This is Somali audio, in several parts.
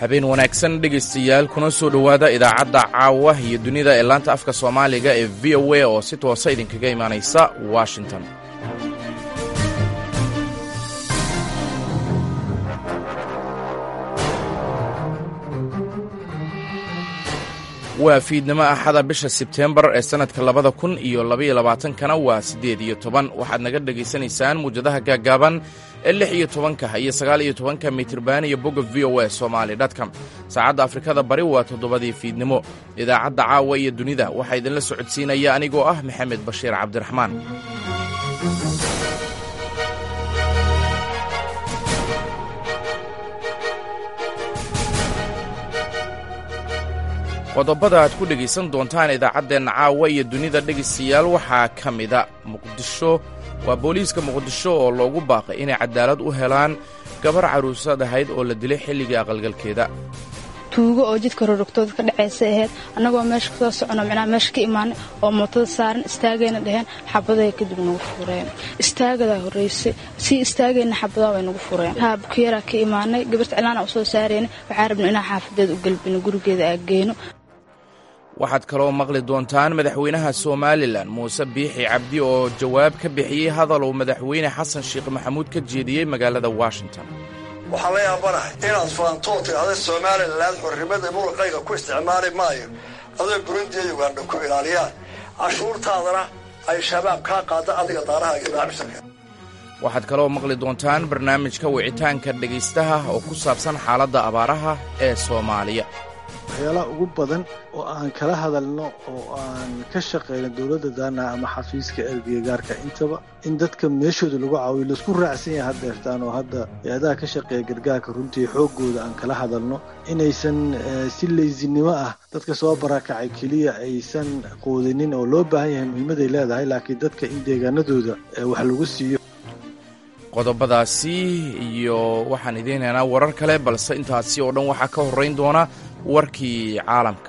habeen wanaagsan dhegaystayaal kuna soo dhowaada idaacadda caawa iyo dunida ee laanta afka soomaaliga ee v o a oo si toosa idinkaga imaanaysa washington waa fiidnimo axada bisha sebteembar ee sannadka labada kun iyo labaiyo labaatankana waa siddeed iyo toban waxaad naga dhegaysanaysaan muwjadaha gaaggaaban ee lix iyo tobanka iyo sagaal iyo tobanka mitirban iyo bogga v o a somaali dtcom saacadda afrikada bari waa toddobadii fiidnimo idaacadda caawa iyo dunida waxaa idinla socodsiinaya anigoo ah maxamed bashiir cabdiraxmaan qodobada aad ku dhegaysan doontaan idaacaddeenna caawa iyo dunida dhegaystayaal waxaa ka mida muqdisho waa booliiska muqdisho oo loogu baaqay inay cadaalad u helaan gabar carruusad ahayd oo la dilay xilligii aqalgalkeeda tuugo oo jidka rorogtooda ka dhacaysa ahayd annagoo meesha kasoo socono micnaha meesha ka imaanay oo mootada saaran istaagayna dheheen xabaday kadib nagu fureen istaagadaa horraysay sii istaagayna xabadaa way nagu fureen haa bukiyaraa ka imaanay gabarta cilaana u soo saarayna waxaa rabna inaan xaafadeeda u gelbino gurigeeda aageyno waxaad kaloo maqli doontaan madaxweynaha somalilan muuse biixi cabdi oo jawaab ka bixiyey hadal uu madaxweyne xasan sheekh maxamuud ka jeediyey magaalada washington waxaan la yaabanahay inaad faantoo tidhahda somalilan xornimada muruqayga ku isticmaali maayo adoo burundi iyo ugandha ku ilaaliyaan cashuurtaadana ay shabaab kaa qaada adiga daaraha iyo macaamiisharka waxaad kaloo maqli doontaan barnaamijka wicitaanka dhegaystaha oo ku saabsan xaaladda abaaraha ee soomaaliya waxyaalaha ugu badan oo aan kala hadalno oo aan ka shaqayno dowladda daana ama xafiiska ergeygaarka intaba in dadka meeshooda lagu caawiyo laisku raacsan yahay haddeertaan oo hadda hay-adaha ka shaqeeya gargaarka runtii xooggooda aan kala hadalno inaysan si laysinimo ah dadka soo barakacay keliya aysan qoodinin oo loo baahan yahay muhiimaday leedahay laakiin dadka in deegaanadooda wax lagu siiyo qodobadaasi iyo waxaan idiin heenaa warar kale balse intaasi oo dhan waxaa ka horrayn doona warkii caalamka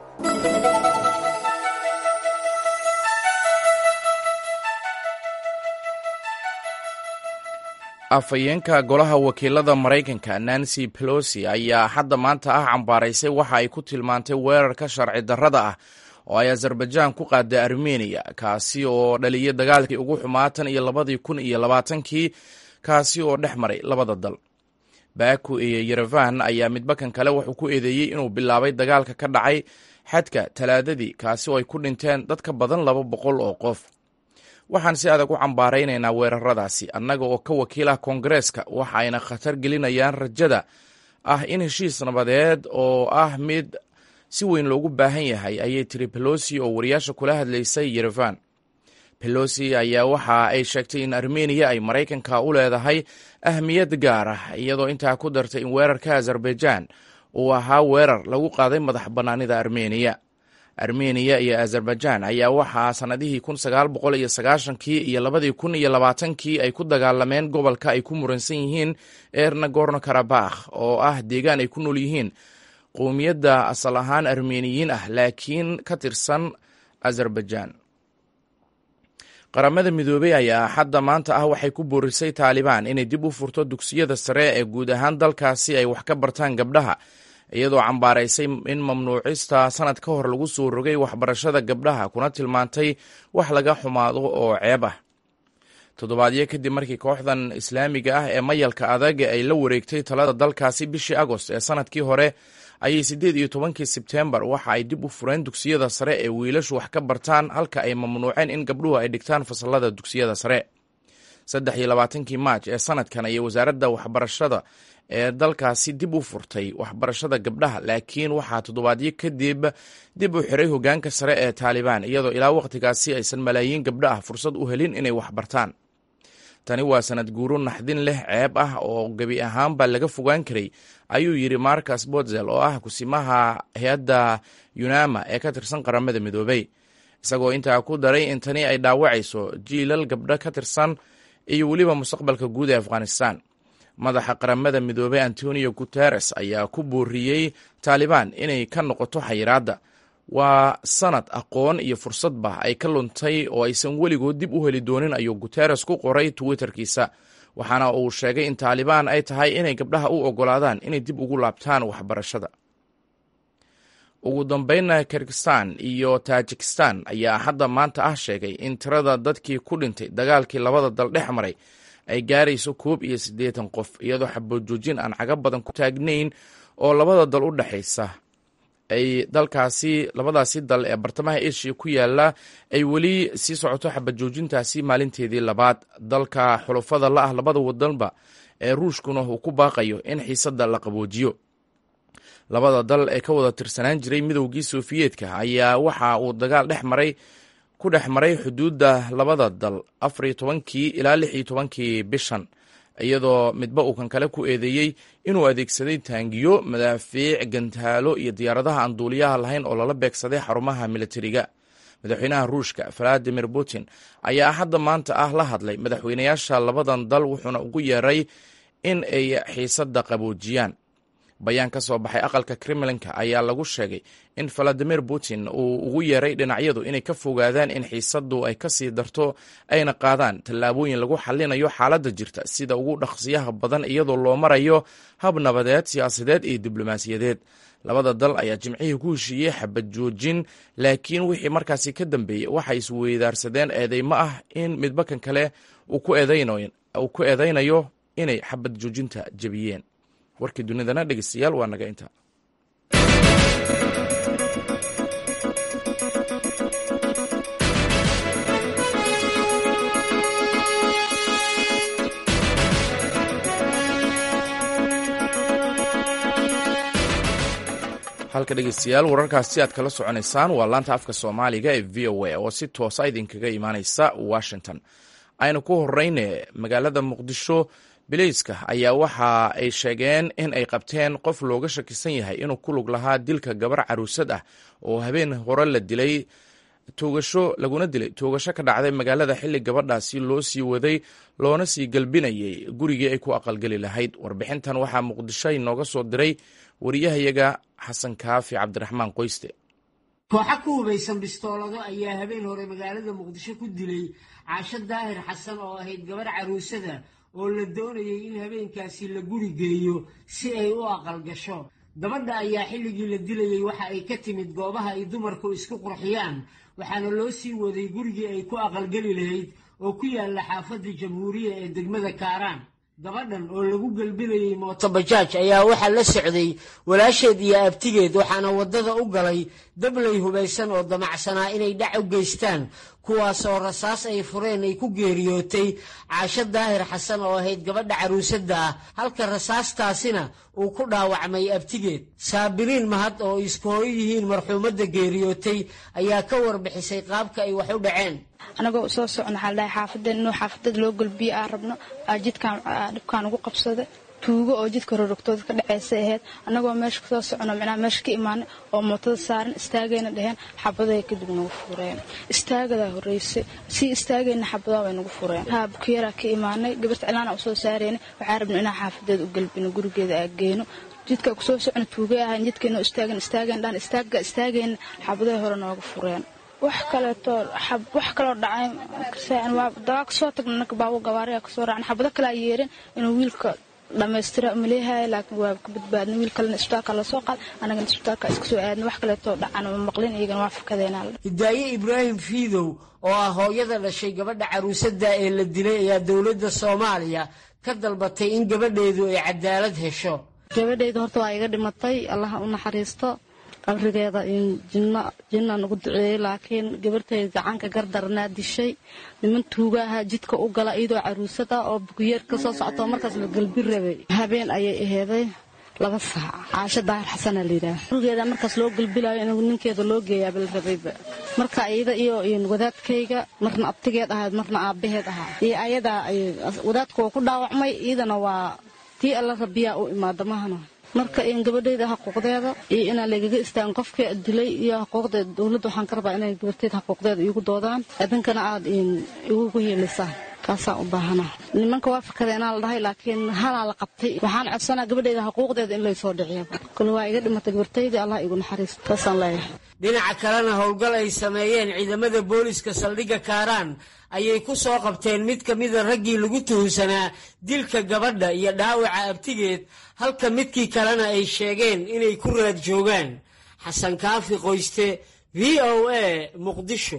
afhayeenka golaha wakiilada maraykanka nancy pelosi ayaa hadda maanta ah cambaaraysay waxa ay ku tilmaantay weerarka sharci darrada ah oo ay azerbaijaan ku qaaday armeniya kaasi oo dhaliyay dagaalkii ugu xumaatan iyo labadii kun iyo labaatankii kaasi oo dhex maray labada dal baku iyo yerevan ayaa midbakan kale wuxuu ku eedeeyey inuu bilaabay dagaalka ka dhacay xadka talaadadii kaasi oo ay ku dhinteen dad ka badan laba boqol oo qof waxaan si adag u cambaaraynaynaa weeraradaasi annaga oo ka wakiil ah koongareeska waxa ayna khatar gelinayaan rajada ah in heshiis nabadeed oo ah mid si weyn loogu baahan yahay ayay tiri belosi oo wariyaasha kula hadlaysay yerevan belosi ayaa waxa ay sheegtay in armeniya ay maraykanka u leedahay ahmiyad gaar ah iyadoo intaa ku dartay in weerarka azerbaijaan uu ahaa weerar lagu qaaday madax bannaanida armeniya armeniya iyo azerbaijaan ayaa waxaa sannadihii kun sagaal boqol iyo sagaashankii iyo labadii kun iyo labaatankii ay ku dagaalameen gobolka ay ku muransan yihiin ee nagorno karabakh oo ah deegaan ay ku nool yihiin qowmiyadda asal ahaan armeniyiin ah laakiin ka tirsan azerbaijaan qaramada midoobey ayaa hadda maanta ah waxay ku boorisay taalibaan inay dib u furto dugsiyada sare ee guud ahaan dalkaasi ay wax ka bartaan gabdhaha iyadoo cambaaraysay in mamnuucista sanad ka hor lagu soo rogay waxbarashada gabdhaha kuna tilmaantay wax laga xumaado oo ceeb ah toddobaadyo kadib markii kooxdan islaamiga ah ee mayalka adag ay la wareegtay talada dalkaasi bishii agost ee sanadkii hore ayay siddeed iyo tobankii sebteembar waxa ay dib u fureen dugsiyada sare ee wiilashu wax ka bartaan halka ay mamnuuceen in gabdhuhu ay dhigtaan fasalada dugsiyada sare saddex iyo labaatankii maaj ee sanadkan ayay wasaaradda waxbarashada ee dalkaasi dib u furtay waxbarashada gabdhaha laakiin waxaa toddobaadyo kadib dib u xiray hogaanka sare ee taalibaan iyadoo ilaa wakhtigaasi aysan malaayiin gabdho ah fursad u helin inay waxbartaan tani waa sanad guuro naxdin leh ceeb ah oo gebi ahaanba laga fogaan karay ayuu yidhi marcus botzel oo ah kusimaha hay-adda yunama ee ka tirsan qaramada midoobey isagoo intaa ku daray in tani ay dhaawacayso jiilal gabdho ka tirsan iyo weliba mustaqbalka guud ee afghanistan madaxa qaramada midoobey antonio guteres ayaa ku booriyey taalibaan inay ka noqoto xayiraadda waa sanad aqoon iyo fursadba ay ka luntay oo aysan weligood dib u heli doonin ayuu guteres ku qoray twitterkiisa waxaana uu sheegay in taalibaan ay tahay inay gabdhaha u ogolaadaan inay dib ugu laabtaan waxbarashada ugu dambeynna kirgistan iyo tajikistan ayaa hadda maanta ah sheegay in tirada dadkii ku dhintay dagaalkii labada dal dhex maray ay gaarayso koob iyo siddeetan qof iyadoo xabojoojin aan caga badan ku taagnayn oo labada dal u dhexaysa ay dalkaasi labadaasi dal ee bartamaha asia ku yaala ay weli sii socoto xabajoojintaasi maalinteedii labaad dalka xulufada la ah labada wadanba ee ruushkuna uu ku baaqayo in xiisadda la qaboojiyo labada dal ee ka wada tirsanaan jiray midowgii sofiyeetka ayaa waxa uu dagaal dhex maray ku dhex maray xuduudda labada dal afariyo tobankii ilaa lix iyo tobankii bishan iyadoo midba uu kan kale ku eedeeyey inuu adeegsaday taangiyo madaafiic gantaalo iyo diyaaradaha aan duuliyaha lahayn oo lala beegsaday xarumaha militariga madaxweynaha ruushka valadimir putin ayaa hadda maanta ah la hadlay madaxweynayaasha labadan dal wuxuuna ugu yeeray in ay xiisadda qaboojiyaan bayaan ka soo baxay aqalka kremlinka ayaa lagu sheegay in valadimir putin uu ugu yeeray dhinacyadu inay ka fogaadaan in xiisaddu ay kasii darto ayna qaadaan tallaabooyin lagu xallinayo xaaladda jirta sida ugu dhaqsiyaha badan iyadoo loo marayo hab nabadeed siyaasadeed iyo diblomaasiyadeed labada dal ayaa jimcihii ku heshiiyey xabad joojin laakiin wixii markaasi ka dambeeyey waxay isweydaarsadeen eedeymo ah in midba kan kale uu ku eedeynayo inay xabad joojinta jebiyeen warkii dunidana dhegeystayaal waa naga inta halka dhegeystayaal wararkaasi aad kala soconaysaan waa laanta afka soomaaliga ee v o a oo si toosa idinkaga imaaneysa washington aynu ku horeyne magaalada muqdisho bileyska ayaa waxa ay sheegeen in ay qabteen qof looga shakisan yahay inuu ku lug lahaa dilka gabar caruusad ah oo habeen hore la dilay toogasho laguna dilay toogasho ka dhacday magaalada xilli gabadhaasi loo sii waday loona sii galbinayay gurigii ay ku aqalgeli lahayd warbixintan waxaa muqdisho inooga soo diray wariyahayaga xasan kaafi cabdiraxmaan qoyste kooxa ku hubaysan bistoolado ayaa habeen hore magaalada muqdisho ku dilay caasho daahir xasan oo ahayd gabar caruusada oo la doonayay in habeenkaasi la guri geeyo si ay u aqal gasho gabadha ayaa xilligii la dilayey waxa ay ka timid goobaha ay dumarku isku qurxiyaan waxaana loo sii waday gurigii ay ku aqalgeli lahayd oo ku yaalla xaafadda jamhuuriya ee degmada kaaraan gabadhan oo lagu gelbinayey mootobajaaj ayaa waxaa la socday walaasheed iyo abtigeed waxaana waddada u galay dablay hubaysan oo damacsanaa inay dhac u geystaan kuwaasoo rasaas ay fureen ay ku geeriyootay caasho daahir xasan oo ahayd gabadha caruusadda ah halka rasaastaasina uu ku dhaawacmay abtigeed saabiriin mahad oo isku hooyo yihiin marxuumadda geeriyootay ayaa ka warbixisay qaabka ay wax u dhaceen anagoo soo socno waxaa ladhahay xaafadeen inuu xaafadada loo golbiye aan rabno jidkaan dhibkaan ugu qabsada tuugo oo jidka rorogtooda ka dhaceysa ahayd annagoo meesha kasoo socono micnaha meesha ka imaanay oo mootada saaran istaagayna dheheen xabaday kadib nagu fureen istaagadaa horreysay sii istaagayna xabadaa way nagu fureen haa bukiyaraa ka imaanay gabarta cilaana usoo saareyna waxaa rabna inaan xaafadeeda u galbino gurigeeda aa geyno jidka kusoo socno tuugay ahayn jidkaynoo istaagan istaagan dhaan istaaga istaagayna xabaday hore nooga fureen wax kaleeto wax kaloo dhacay dabaa kasoo tagna naka baabo gabaariga kasoo raacna xabado kalea yeerin inuu wiilka dhammaystira maleehay laakiin waa ka badbaadna wiil kalena isbitaalka lasoo qaad annagana isbitaalka iska soo aadna wax kaleetoo dhacan ma maqlin iyagana waa fakadeena hidaaye ibraahim fiidow oo ah hooyada dhashay gabadha caruusadda ee la dilay ayaa dowladda soomaaliya ka dalbatay in gabadheedu ay cadaalad hesho gabadheyda horta waa iga dhimatay allaha u naxariisto qabrigeeda jinna nagu duceeyey laakiin gabartayda gacanka gardaranaa dishay niman tuugaaha jidka u gala iyadoo caruusada oo bukiyeer ka soo socto markaas la galbi rabay habeen ayay aheeday laba saac caasho daahir xasanaa layidhaah gurigeeda markaas loo galbilayo in ninkeeda loo geeyaaba la rabayba marka iyada iyo wadaadkayga marna abtigeed ahayd marna aabbaheed ahaa iyo ayadaa wadaadka waa ku dhaawacmay iyadana waa tii alla rabiyaa u imaada mahana marka in gabadheyda xuquuqdeeda iyo inaan lagaga istaagan qofkii dilay iyo xuquuqdeeda dowladda waxaan ka rabaa inay gabarteeda xuquuqdeeda iigu doodaan idinkana aad igugu hiilisaan kaasaan u baahana nimanka waa fakadeenaa la dhahay laakiin halaa la qabtay waxaan codsanaa gabadheyda xuquuqdeeda in laysoo dhiciyo kole waa iga dhimatay gabartaydii allah igu naxariisto taasaan leeyahay dhinaca kalena howlgal ay sameeyeen ciidamada booliska saldhigga kaaraan ayay ku soo qabteen mid ka mida raggii lagu tuhunsanaa dilka gabadha iyo dhaawaca abtigeed halka midkii kalena ay sheegeen inay ku raad joogaan xasan kaafi qoyste v o a muqdisho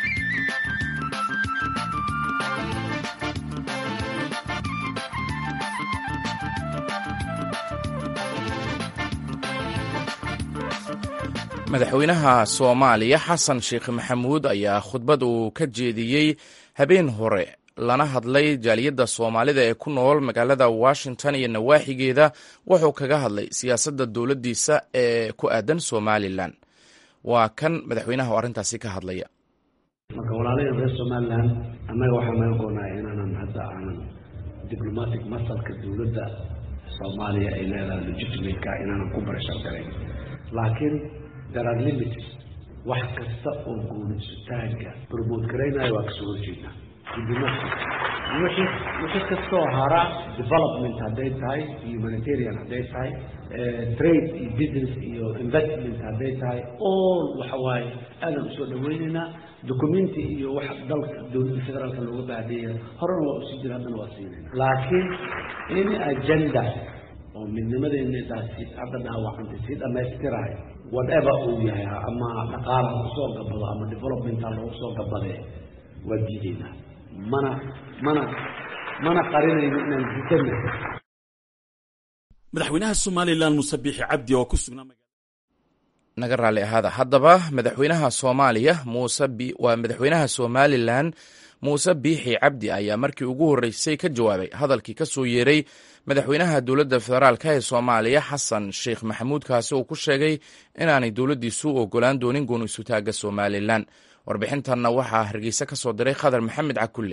madaxweynaha soomaaliya xasan sheekh maxamuud ayaa khudbad uu ka jeediyey habeen hore lana hadlay jaaliyadda soomaalida ee ku nool magaalada washington iyo nawaaxigeeda wuxuu kaga hadlay siyaasadda dowladdiisa ee ku aadan somalilan waa kan madaxweynaha oo arrintaasi ka hadlaya marka walaalaheen reer somalilan annaga waxaa naga goonaya inaanan hadda aanan diblomatic masalka dowladda soomaaliya ay leedahay legitimateka inaanan ku barashar garayn laakiin there are limits wax kasta oo guulisutaanka promote garaynayo waa kasoo horjeednaa wixii wixii kastoo hara development hadday tahay humanitarian hadday tahay trade iyo business iyo investment hadday tahay all waxa waaye aadan usoo dhaweynaynaa documenti iyo wax dalka dowladda federaalka looga baahdeeya horena waa usii jira haddana waa siinayna laakiin in agenda oo midnimadeennadaasi hadda dhaawacantay sii dhammaystirahay whatever uu yahay ama dhaqaala kusoo gabado ama developmenta loogu soo gabadee waa diidaynaa mana mana mana qarinayno inaan diidana madaxweynaha somalilan muuse biixi cabdi oo ku sugnaa naga raalli ahaada haddaba madaxweynaha soomaaliya muuse waa madaxweynaha somalilan muuse biixi cabdi ayaa markii ugu horreysay ka jawaabay hadalkii ka soo yeeray madaxweynaha dowladda federaalk ee soomaaliya xasan sheekh maxamuud kaasi uu ku sheegay inaanay dowladdiisu u ogolaan doonin gooni-sutaagga somalilan warbixintanna waxaa hargeysa ka soo diray khadar maxamed cakulle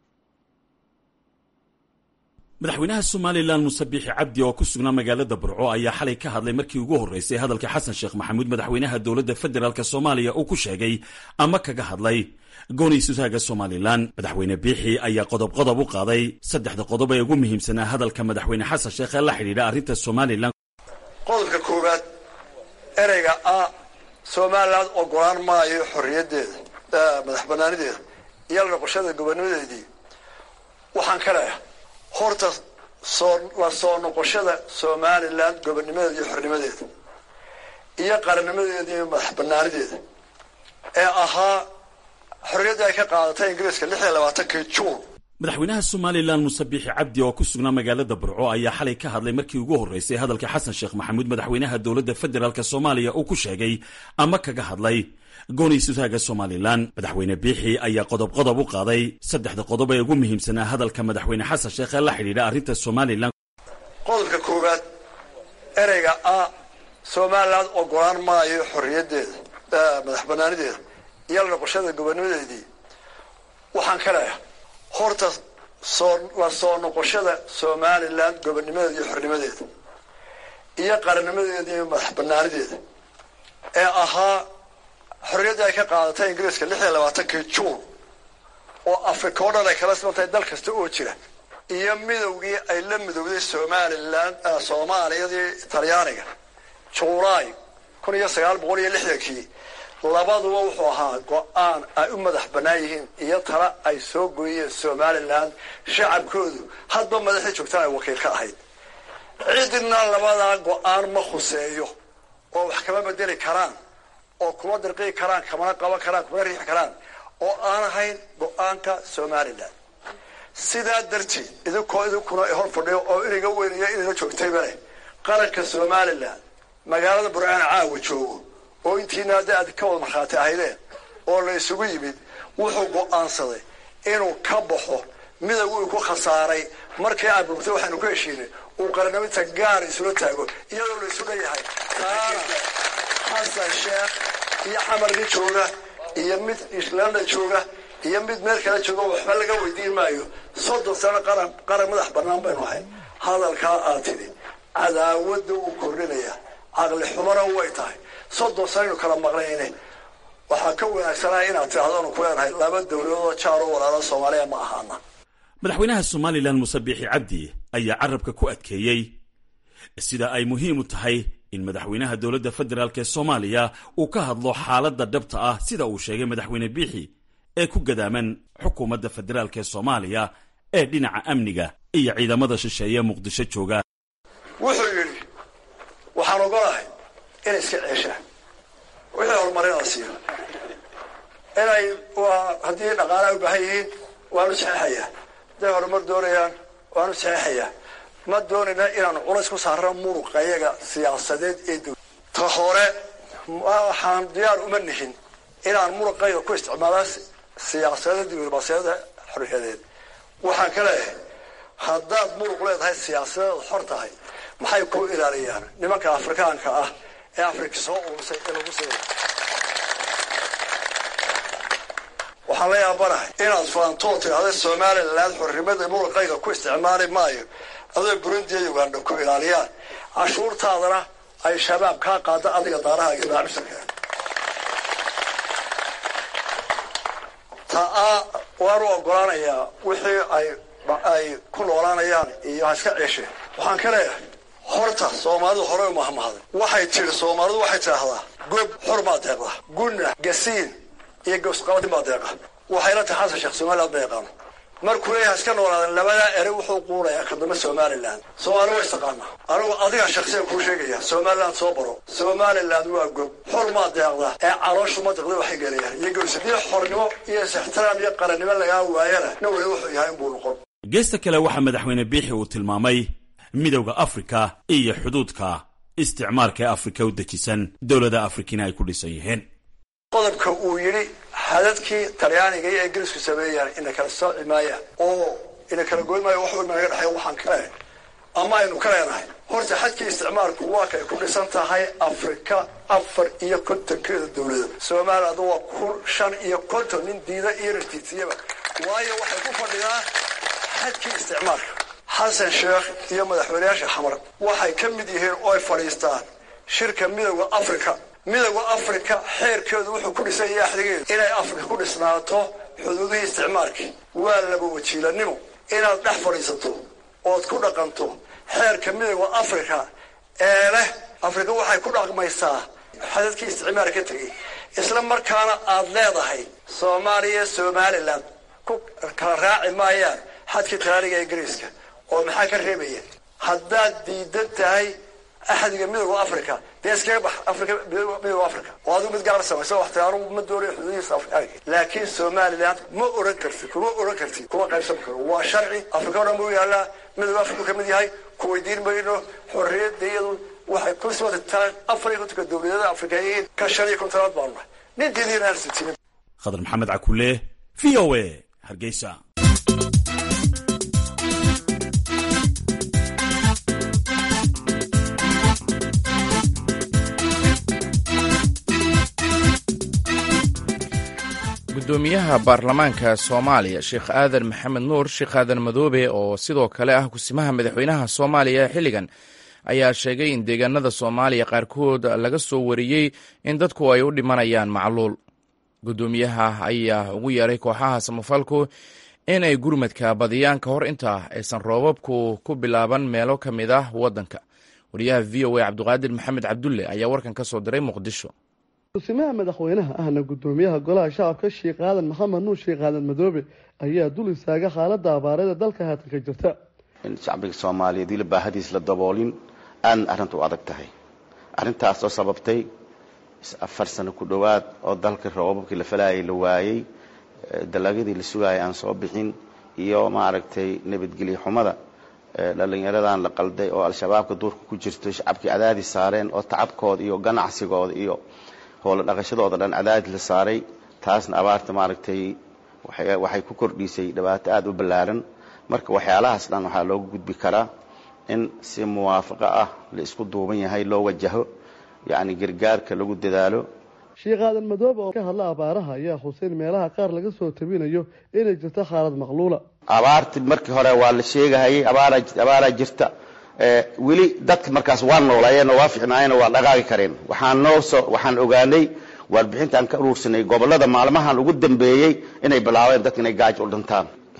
madaxweynaha somalilan muuse biixi cabdi oo ku sugnaa magaalada burco ayaa xalay ka hadlay markii ugu horreysay hadalka xasan sheekh maxamuud madaxweynaha dowladda federaalk soomaaliya uu ku sheegay ama kaga hadlay gooni-sutaaga somalilan madaxweyne biixi ayaa qodob qodob u qaaday saddexda qodob ee ugu muhiimsanaa hadalka madaxweyne xasan sheekh ee la xidhiidha arrinta somalilan qodobka koowaad ereyga a somalilan ogolaan maayo xorriyaddeeda madax banaanideeda iyo la noqoshada gobonimadeedii waxaan ka leeyahay horta soo la soo noqoshada somalilan gobonimadeeda iyo xornimadeeda iyo qarannimadeeda iyo madax banaanideeda ee ahaa xorriyaddii ay ka qaadatay ingiriiska lix iyo labaatankii juun madaxweynaha somalilan muuse biixi cabdi oo ku sugnaa magaalada burco ayaa xalay ka hadlay markii ugu horreysay hadalka xasan sheekh maxamuud madaxweynaha dowladda federaalk soomaaliya uu ku sheegay ama kaga hadlay gooni-sutaaga somalilan madaxweyne biixi ayaa qodob qodob u qaaday saddexda qodob ee ugu muhiimsanaa hadalka madaxweyne xasan sheekh ee la xidhiidha arrinta somalilan qodobka koowaad ereyga a somalilan ogolaan maayo xorriyaddeeda madax banaanideeda iyo la noqoshada gobonimadeedii waxaan ka leeyahay horta soo la soo noqoshada somalilan gobonimadeeda iyo xornimadeeda iyo qarannimadeeda iyo madax banaanideeda ee ahaa xorriyaddii ay ka qaadatay ingiriiska lix iyo labaatankii juun oo africa o dhan ay kala simantahay dal kasta oo jira iyo midowgii ay la midowday somalilan soomaaliyadii talyaaniga julaay kun iyo sagaal boqol iyo lixdankii labaduba wuxuu ahaa go-aan ay u madax bannaan yihiin iyo tala ay soo gooyeen somalilan shacabkoodu hadba madaxii joogtaan ay wakiil ka ahayd cidina labadaa go-aan ma khuseeyo oo wax kama bedeli karaan oo kuma dirqii karaan kamana qaban karaan kumana riixi karaan oo aan ahayn go-aanka somalilan sidaa darteed idinkoo idinkuna hor fadhiyo oo iniga weynaya inina joogtayba leh qaranka somalilan magaalada burcaana caawa joogo oo intiina hadda aad ka wada markhaati ahaydeen oo la isugu yimid wuxuu go-aansaday inuu ka baxo midowg uu ku khasaaray markii aan burgtay waxaanu ku heshiinay uu qaranaminta gaar isula taago iyadoo la isu leeyahay taana xasan sheekh iyo xamarni jooga iyo mid islanda jooga iyo mid meel kale jooga waxba laga weydiin maayo soddon sano qaran qaran madax bannaan baynu ahay hadalkaa aad tidhi cadaawadda uu kordhinaya caqli xumana way tahay soddon sanaynu kala maqnayne waxaa ka wanaagsanaa inaad tidhahdo anu ku leenahay laba dawladood jaaro walaalo soomaaliya ma ahaana madaxweynaha somalilan muuse biixi cabdi ayaa carabka ku adkeeyey sida ay muhiim u tahay in madaxweynaha dowladda federaalk ee soomaaliya uu ka hadlo xaaladda dhabta ah sida uu sheegay madaxweyne biixi ee ku gadaaman xukuumadda federaalk ee soomaaliya ee dhinaca amniga iyo ciidamada shisheeye muqdisho jooga wuxuu yidhi waxaan ogolahay inay iska ceeshaan wixii horumarin la siiyo inay haddii dhaqaalaha u baahan yihiin waanu saxeexayaa hadday horumar doonayaan waanu saxeexayaa ma doonayna inaanu culays ku saarno muruqa iyaga siyaasadeed ee dow ta hore waxaan diyaar uma nihin inaan muruqayga ku isticmaala siyaasadada diblomaasiyada xorriyadeed waxaan ka leeyahay haddaad muruq leedahay siyaasadeeda xor tahay maxay ku ilaaliyaan nimanka afrikaanka ah ee afrika soo urursay ee lagu siya waxaan la yaabanahay inaad faantoo tidhahda somalilan xornimada muruqayga ku isticmaali maayo adoo burundi iyo uganda ku ilaaliyaan cashuurtaadana ay shabaab kaa qaada adiga daaraha iyo maacmisanka taa waanu ogolaanayaa wixii ay ay ku noolaanayaan iyo ha iska ceesheen waxaan ka leeyahay horta soomaalidu horey u mahmahday waxay tidhi soomaalidu waxay tidhaahdaa gob xor maa deeqda gunna gasiin iyo gosqabadin baa deeqa waxayla tahay xasan sheekh somaliland ma yaqaano markuu leeyahay iska noolaadan labadaa ere wuxuu quunayaa kadamba somaliland soomaali wa istaqaana anigu adiga shaksiyan kuu sheegaya somaliland soo baro somaliland waa gob xor maa deeqda ee calooshu ma deqda waxay gelayaan iyo gosi dii xornimo iyo is-ixtiraam iyo qarannimo lagaa waayana na weli wuxuu yahay inbuu noqon geesta kale waxaa madaxweyne biixi uu tilmaamay midowda afrika iyo xuduudka isticmaalka ee afrika u dejisan dowlada afrikina ay ku dhisan yihiin qodobka uu yidhi xadadkii talyaaniga iyo ingiriisku sameeyaan ina kala sooci maayaan oo ina kala goyn maayo wax walba naga dhexeeya waxaan ka leenahay ama aynu ka leenahay horta xadkii isticmaalku waa kay ku dhisan tahay afrika afar iyo kontonkeeda dowlada somaliland waa kun shan iyo konton nin diida iyo rartiisiyaba waayo waxay ku fadhidaa xadkii isticmaalka xasan sheekh iyo madaxweyneyaasha xamar waxay ka mid yihiin oo ay fadhiistaan shirka midowda afrika midowda afrika xeerkeedu wuxuu ku dhisan yahay axdigeedu inay afrika ku dhisnaato xuduudihii isticmaalkii waa laba wajiilanimo inaad dhex fadhiisato ood ku dhaqanto xeerka midowda afrika ee leh afrika waxay ku dhaqmaysaa xadadkii isticmaal ka tegey isla markaana aad leedahay soomaaliya somalilan ku kala raaci maayaan xadkii talaaniga ingiriiska oo maxaa ka reebaya haddaad diidan tahay axdiga midowda africa dee iskaga bax africa midowda africa oo adigu mid gaar samayso wax tiraanu ma doonayo xuduudihiisa afrikaanka laakiin somaliland ma oran karti kuma oran karti kuma qaybsan karo waa sharci afrika o dhan buu yaallaa midowda africa ka mid yahay ku weydiin mayno xorriyadda iyadu waxay ku sootataan afar iyo kontonka dowladada afrikayiin ka shan iyo kontonaad baanu nahay nin diidiina aan sitinin khadar maxamed cakule v o a hargeysa gudoomiyaha baarlamaanka soomaaliya sheekh aadan maxamed nuur sheekh aadan madoobe oo sidoo kale ah kusimaha madaxweynaha soomaaliya xilligan ayaa sheegay in deegaanada soomaaliya qaarkood laga soo wariyey in dadku ay u dhimanayaan macluul gudoomiyaha ayaa ugu yeeray kooxaha samafalku inay gurmadka badiyaan ka hor inta aysan roobabku ku bilaaban meelo ka mid ah waddanka wariyaha v o a cabdiqaadir maxamed cabdulle ayaa warkan ka soo diray muqdisho kusimaha madaxweynaha ahna gudoomiyaha golaha shacabka sheekh aadan maxamed nuur sheekh aadan madoobe ayaa dul istaaga xaalada abaareeda dalka haatan ka jirta in shacbiga soomaaliyeed weli baahadiis la daboolin aadna arrinta u adag tahay arrintaas oo sababtay afar sano ku dhowaad oo dalka roobabkii la falayay la waayey dalagyadii la sugayay aan soo bixin iyo maaragtay nabadgelyo xumada dhalinyaradan la qalday oo al-shabaabka duurka ku jirto shacabkii cadaadis saareen oo tacabkooda iyo ganacsigooda iyo hoola dhaqashadooda dhan cadaadis la saaray taasna abaarta maaragtay waxay ku kordhisay dhibaato aada u ballaaran marka waxyaalahaas dhan waxaa looga gudbi karaa in si muwaafaqo ah la isku duuban yahay loo wajaho yacni gargaarka lagu dadaalo sheekh aadan madoobe oo ka hadla abaaraha ayaa xuseyn meelaha qaar laga soo tabinayo inay jirto xaalad maqluula abaarti markii hore waa la sheegahayay abaaraa jirta weli dadka markaas waa noolaayeen oo waa ficnaayeen oo waa dhaqaaqi kareen waxaan noo soo waxaan ogaanay warbixinta aan ka uruursanay gobollada maalmahan ugu dambeeyey inay bilaabeen dadka inay gaajo u dhintaan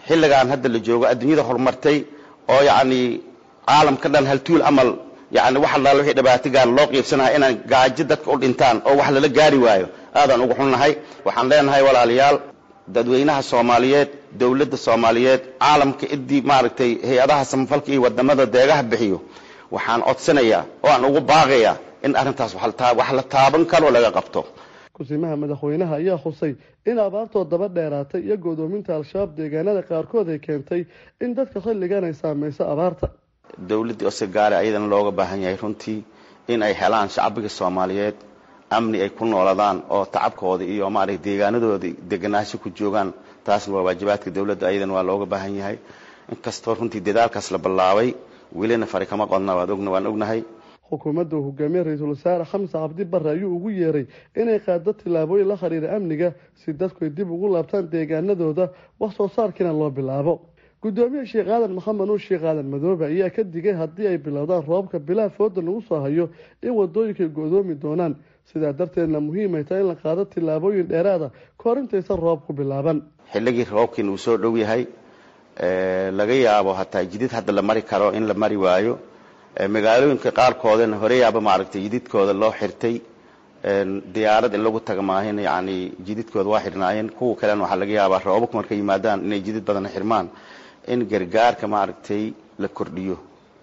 xilligan hadda la joogo adduunyada horumartay oo yacni caalamka dhan haltuul amal yani wax allaala wixii dhibaatigaan loo qiibsanahay inaan gaajo dadka u dhintaan oo wax lala gaari waayo aadaan ugu xunnahay waxaan leenahay walaalayaal dadweynaha soomaaliyeed dowladda soomaaliyeed caalamka idii maaragtay hay-adaha samafalka iyo wadamada deegaha bixiyo waxaan codsanayaa oo aan ugu baaqayaa in arrintaas wax la taaban karo laga qabto kusimaha madaxweynaha ayaa xusay in abaartoo daba dheeraatay iyo godoominta al-shabaab deegaanada qaarkood ay keentay in dadka xilligan ay saamayso abaarta dowladdii osegaare ayadana looga baahan yahay runtii in ay helaan shacbiga soomaaliyeed amni ay ku nooladaan oo tacabkooda iyo maaragtay deegaanadooda deganaasho ku joogaan taasna waa waajibaadka dowladda ayadana waa looga baahan yahay inkastoo runtii dadaalkaas la ballaabay welina fari kama qodna waan ognahay xukuumadda uu hogaamiye ra-iisul wasaare xamse cabdi barre ayuu ugu yeeray inay qaado tillaabooyin la xiriira amniga si dadku ay dib ugu laabtaan deegaanadooda wax soo saarkiina loo bilaabo gudoomiye sheekh aadan maxamed nuur sheekh aadan madoobe ayaa ka digay haddii ay bilowdaan roobka bilaha fooda lagu soo hayo in wadooyinkaay go-doomi doonaan sidaa darteedna muhiimay tahay in la qaado tillaabooyin dheeraada kahor intaysan roob ku bilaaban xilligii roobkiina uu soo dhow yahay laga yaabo hataa jidid hadda la mari karo in la mari waayo magaalooyinka qaarkoodana horeyaaba maaragtay jididkooda loo xirtay diyaarad in lagu taga maahin yani jididkooda waa xirnaayeen kuwa kalena waxaa laga yaabaa roobabka markay yimaadaan inay jidid badan xirmaan in gargaarka maaragtay la kordhiyo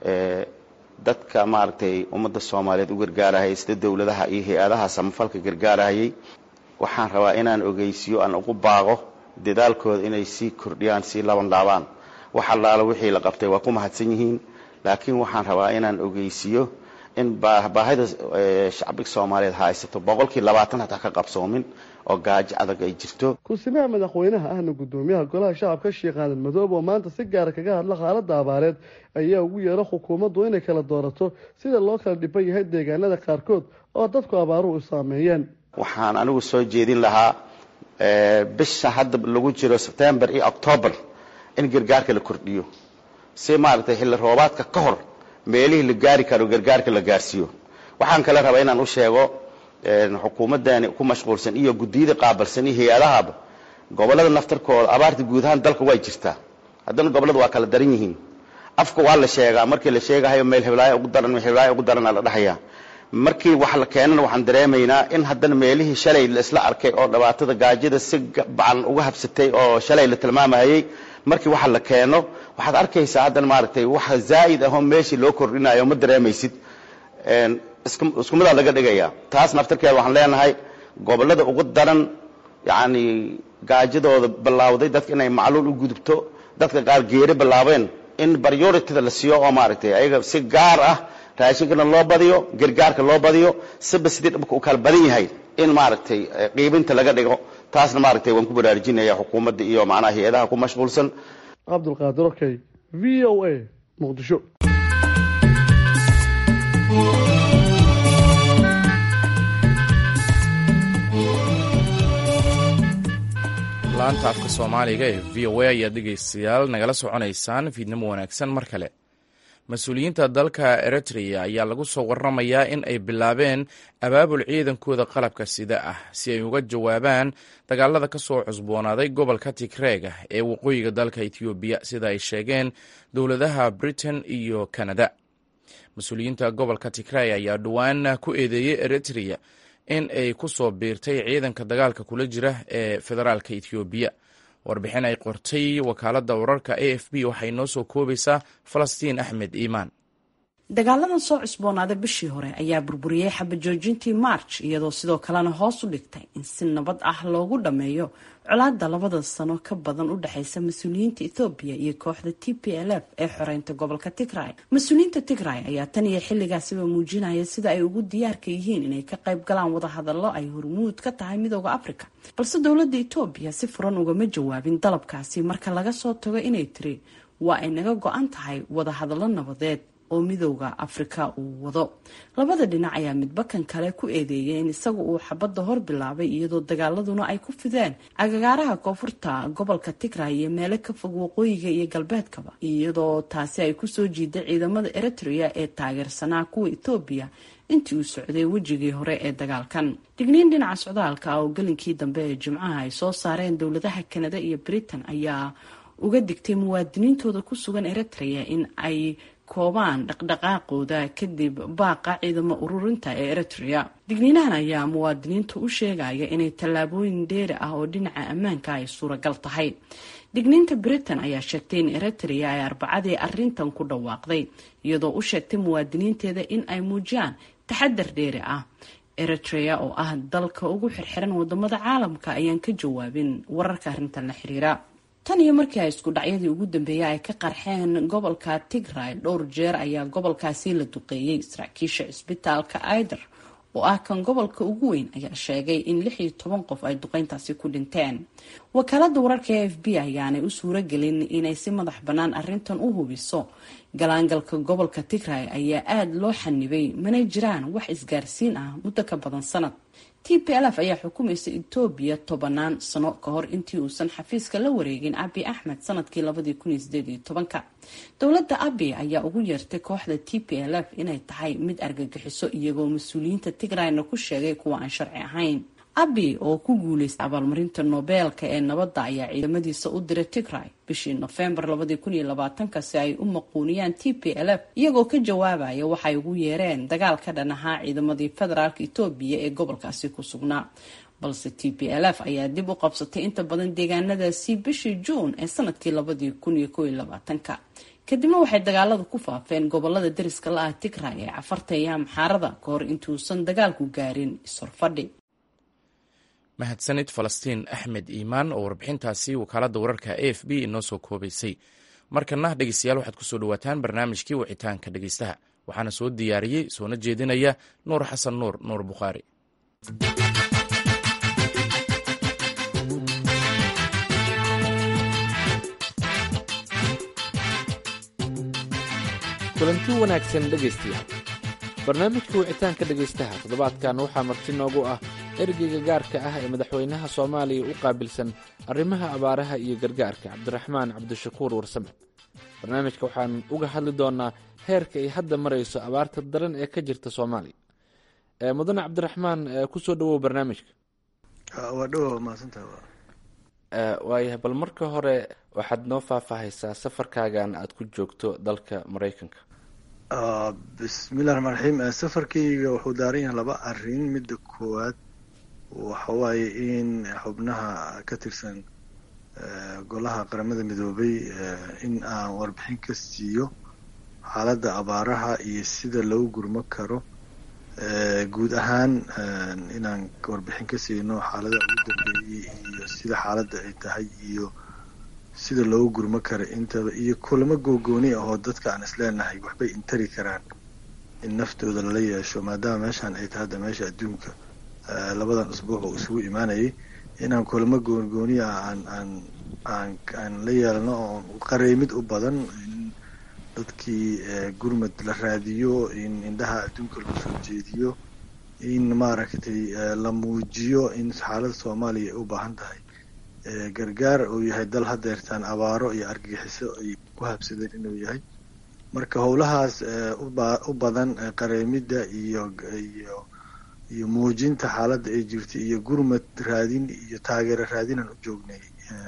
dadka maaragtay ummadda soomaaliyeed u gargaarahayay sida dowladaha iyo hay-adaha samafalka gargaarahayay waxaan rabaa inaan ogeysiyo aan ugu baaqo dadaalkooda inay sii kordhiyaan sii laban laabaan wax allaala wixii la qabtay waa ku mahadsan yihiin laakiin waxaan rabaa inaan ogeysiiyo in baahida shacbiga soomaaliyeed haysato boqolkii labaatan hataa ka qabsoomin oo gaajo adag ay jirto ku-simaha madaxweynaha ahna gudoomiyaha golaha shacabka sheekh aadan madoobe oo maanta si gaara kaga hadla xaaladda abaareed ayaa ugu yeera xukuumaddu inay kala doorato sida loo kala dhiban yahay deegaanada qaarkood oo dadku abaaruhu u saameeyeen waxaan anigu soo jeedin lahaa bisha hadda lagu jiro sebtembar iyo octoobar in gargaarka la kordhiyo si maaragtay xilli roobaadka ka hor meelihii la gaari karo gargaarka la gaarsiiyo waxaan kale rabaa inaan u sheego xukuumaddani ku mashquulsan iyo guddiyada qaabalsan iyo hay-adahaba gobollada naftarkooda abaarta guud ahaan dalka way jirtaa haddana gobollada waa kala daran yihiin afka waa la sheegaa markii la sheegahayo meel heblaayo ugu daran meel heblaayo ugu daranaa la dhahayaa markii wax la keenana waxaan dareemaynaa in haddana meelihii shalay la isla arkay oo dhibaatada gaajada si bacan uga habsatay oo shalay la tilmaamahayay markii waxa la keeno waxaad arkaysaa haddana maaragtay waxa zaa'id ahoo meeshii loo kordhinayo ma dareemaysid isku midaa laga dhigaya taas naftarkeeda waxaan leenahay gobollada ugu daran yacni gaajadooda bilaawday dadka inay macluul u gudubto dadka qaar geeri bilaabeen in baryoritida la siiyo oo maaragtay ayaga si gaar ah raashinkana loo badiyo gargaarka loo badiyo siba sidii dhibka u kala badan yahay in maaragtay qiibinta laga dhigo taasna maaragtay waan ku baraarujinaya xukuumadda iyo macnaha hay-adaha ku mashquulsan cabdulqaadir okey v o a muqdisho laanta afka soomaaliga ee v o a ayaad dhegeystayaal nagala soconaysaan fiidnimo wanaagsan mar kale mas-uuliyiinta dalka eritrea ayaa lagu soo waramayaa in ay bilaabeen abaabul ciidankooda qalabka sida ah si ay uga jawaabaan dagaalada ka soo cusboonaaday gobolka tigreega ee waqooyiga dalka etoobiya sida ay sheegeen dowladaha britain iyo canada mas-uuliyiinta gobolka tigrey ayaa dhowaan ku eedeeyey eritrea in ay ku soo biirtay ciidanka dagaalka kula jira ee federaalka etoobiya warbixin ay qortay wakaaladda wararka a f b waxay noo soo koobaysaa falastiin axmed iimaan dagaaladan soo cusboonaaday bishii hore ayaa burburiyey xabajoojintii march iyadoo sidoo kalena hoos u dhigtay in si nabad ah loogu dhammeeyo colaada labada sano ka badan u dhexeysa mas-uuliyiinta ethoobiya iyo kooxda t p l f ee xoreynta gobolka tigray mas-uuliyiinta tigray ayaa tan iyo xilligaasiba muujinaya sida ay ugu diyaarka yihiin inay ka qayb galaan wadahadallo ay hormuud ka tahay midooda africa balse dowladda etoobiya si furan ugama jawaabin dalabkaasi marka laga soo tago inay tiri waa ay naga go-an tahay wadahadallo nabadeed oo midooda afrika uu wado labada dhinac ayaa midba kan kale ku eedeeyay in isagu uu xabadda hor bilaabay iyadoo dagaaladuna ay ku fideen agagaaraha koonfurta gobolka tigray iyo meelo ka fog waqooyiga iyo galbeedkaba iyadoo taasi ay kusoo jiiday ciidamada eritrea ee taageersanaa kuwa etoobiya intii uu socday wejigii hore ee dagaalkan digniin dhinaca socdaalka oo gelinkii dambe ee jimcaha ay soo saareen dowladaha kanada iyo britain ayaa uga digtay muwaadiniintooda ku sugan eritrea in ay koobaan dhaqdhaqaaqooda kadib baaqa ciidamo ururinta ee eritrea digniinahan ayaa muwaadiniinta u sheegaya inay tallaabooyin dheeri ah oo dhinaca ammaanka ay suuragal tahay digniinta britain ayaa sheegtay in eritrea ay arbacadii arintan ku dhawaaqday iyadoo u sheegtay muwaadiniinteeda in ay muujiyaan taxadar dheeri ah eritrea oo ah dalka ugu xirxiran wadamada caalamka ayaan ka jawaabin wararka arrintan la xiriira tan iyo markii ay isku dhacyadii ugu dambeeyay ay ka qarxeen gobolka tigray dhowr jeer ayaa gobolkaasi la duqeeyey saraakiisha cisbitaalka aider oo ah kan gobolka ugu weyn ayaa sheegay in lix iyo toban qof ay duqeyntaasi ku dhinteen wakaalada wararka e f b ayaanay u suuro gelin inay si madax bannaan arrintan u hubiso galaangalka gobolka tigray ayaa aada loo xanibay mana jiraan wax isgaarsiin ah muddo ka badan sanad t p lf ayaa xukumaysa etoobiya tobanaan sano ka hor intii uusan xafiiska la wareegin abi axmed sanadkii labadii kun iyo sideed iyo tobanka dowladda abi ayaa ugu yeertay kooxda t p l f inay tahay mid argagixiso iyagoo mas-uuliyiinta tigrayna ku sheegay kuwa aan sharci ahayn abi oo ku guuleystay abaalmarinta nobeelka ee nabadda ayaa ciidamadiisa u diray tigray bishii nofembar labadii kun iyo labaatanka si ay u maquuniyaan t p l f iyagoo ka jawaabaya waxay ugu yeereen dagaal ka dhan ahaa ciidamadii federaalk etoobiya ee gobolkaasi ku sugnaa balse t p l f ayaa dib u qabsatay inta badan deegaanadaasi bishii juun ee sanadkii labadii kun iyo kow iyo labaatanka kadibna waxay dagaalada ku faafeen gobolada dariska la-ah tigray ee cafarta iyo amxaarada ka hor intuusan dagaalku gaarin ishorfadhi mahadsanid falastiin axmed iimaan oo warbixintaasi wakaaladda wararka a f b inoo soo koobaysay markana dhegeystayaal waxaad kusoo dhawaataan barnaamijkii wicitaanka dhegeystaha waxaana soo diyaariyey soona jeedinaya nuur xasan nuur nuur bukhaari kulanti wanaagsan dhegaystayaal barnaamijka wicitaanka dhegaystaha toddobaadkan waxaa marti noogu ah ergeyga gaarka ah ee madaxweynaha soomaaliya u qaabilsan arrimaha abaaraha iyo gargaarka cabdiraxmaan cabdishakuur warsame barnaamijka waxaan uga hadli doonaa heerka ay hadda marayso abaarta daran ee ka jirta soomaaliya mudane cabdiraxmaan kusoo dhawow barnaamijka waa dhowa maadsantaha waayahay bal marka hore waxaad noo faahfaahaysaa safarkaagan aada ku joogto dalka maraykanka bismillahi raxmaan raxiim safarkayga wuxuu daaran yahay laba arrin midda koowaad waxa waaye in xubnaha ka tirsan golaha qaramada midoobay in aan warbixin ka siiyo xaaladda abaaraha iyo sida loo gurmo karo guud ahaan inaan warbixin ka siino xaalada ugu dambeeyey iyo sida xaaladda ay tahay iyo sida loogu gurmo karo intaba iyo kulamo googooni ah oo dadka aan isleenahay waxbay intari karaan in naftooda lala yeesho maadaama meeshaan ay tahay hadda meesha adduunka labadan usbuuc oo isugu imaanayay inaan kulamo goongooni ah aan aan aan aan la yeelno oo qareemid u badan in dadkii gurmad la raadiyo in indhaha adduunka lagu soo jeediyo in maaragtay la muujiyo in xaaladda soomaaliya ay u baahan tahay gargaar uu yahay dal hadeertaan abaaro iyo argagixiso ay ku habsadeen inuu yahay marka howlahaas u badan qareemidda iyo iyo iyo muujinta xaaladda ay jirta iyo gurmad raadin iyo taageero raadinaan u joognay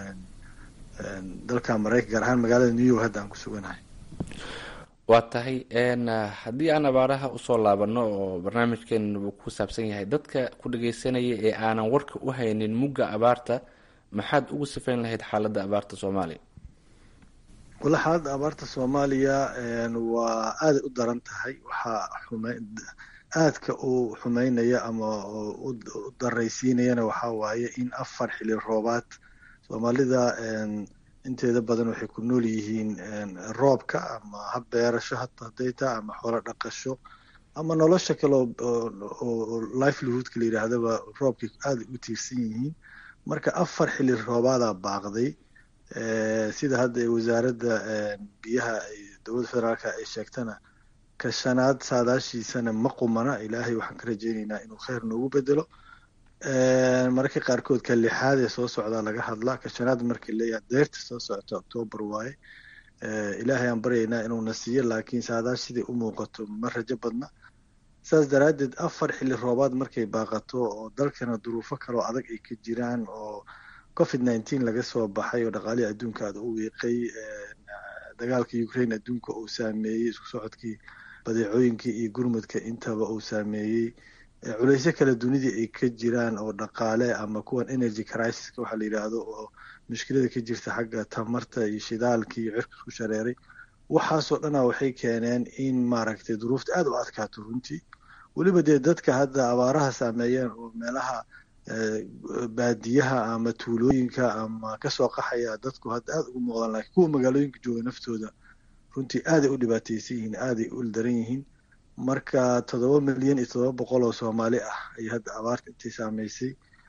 dalka maraykan gaar ahaan magaalada new york hadda aan ku suganahay waa tahay haddii aan abaaraha usoo laabano oo barnaamijkeena uu ku saabsan yahay dadka ku dhageysanaya ee aanan warka u haynin mugga abaarta maxaad ugu sifayn lahayd xaaladda abaarta soomaaliya walla xaaladda abaarta soomaaliya waa aaday u daran tahay waxaa xume aadka u xumeynaya ama u daraysiinayana waxaa waaye in afar xili roobaad soomaalida inteeda badan waxay ku nool yihiin roobka ama hab beerasho haday taa ama xoolo dhaqasho ama nolosha kale oo livelihoodka la yidhaahdaba roobkay aaday u tiirsan yihiin marka afar xili roobaadaa baaqday sida hadda wasaaradda biyaha dowladda federaalka ay sheegtana ka shanaad saadaashiisana ma qumana ilaahay waxaan ka rajeyneynaa inuu kheyr noogu bedelo mararka qaarkood ka lixaad ee soo socdaa laga hadlaa ka shanaad markii leeyahay deyrta soo socota octoobar waaye ilaahay aan baryaynaa inuuna siiyo laakiin saadaash siday u muuqato ma rajo badna saas daraaddeed afar xilli roobaad markay baaqato oo dalkana duruufo kaloo adag ay ka jiraan oo covid nineteen laga soo baxay oo dhaqaalihii adduunka aada u wiiqay dagaalka ukraine adduunka uu saameeyey isku socodkii badeecooyinkii iyo gurmudka intaba uu saameeyey culeysyo kale dunidii ay ka jiraan oo dhaqaale ama kuwan energy crisis waxaa la yidhaahdo oo mushkilada ka jirta xagga tamarta iyo shidaalkii iyo cirka isku shareeray waxaasoo dhana waxay keeneen in maaragtay duruufta aada u adkaato runtii weliba dee dadka hadda abaaraha saameeyeen oo meelaha baadiyaha ama tuulooyinka ama kasoo qaxaya dadku hadda aada ugu muuqdaan lakiin kuwa magaalooyinka jooga naftooda runtii aaday u dhibaateysan yihiin aaday u daran yihiin marka toddoba milyan iyo toddoba boqol oo soomaali ah ay hadda abaarta intay saameysay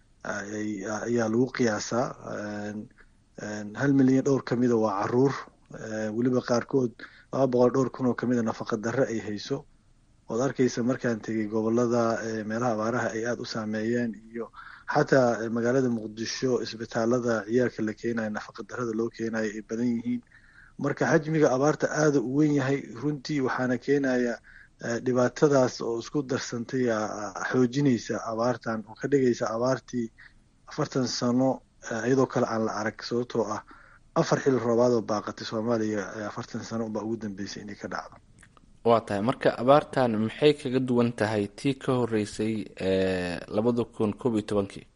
ayaa lagu qiyaasaa hal milyan dhowr ka mida waa caruur weliba qaarkood laba boqol dhowr kun oo kamida nafaqa darre ay hayso ood arkaysa markaan tegay gobolada meelaha abaaraha ay aada u saameeyeen iyo xataa magaalada muqdisho isbitaalada ciyaalka la keenayo nafaqa darrada loo keenayo ay badan yihiin marka xajmiga abaarta aada u wen yahay runtii waxaana keenaya dhibaatadaas oo isku darsantay xoojinaysa abaartan oo ka dhigaysa abaartii afartan sano iyadoo kale aan la arag sababtoo ah afar xil roobaad oo baaqatay soomaaliya afartan sano unbaa ugu dambeysay inay ka dhacdo waa tahay marka abaartan maxay kaga duwan tahay tii ka horeysay labada kun koob iyo tobankii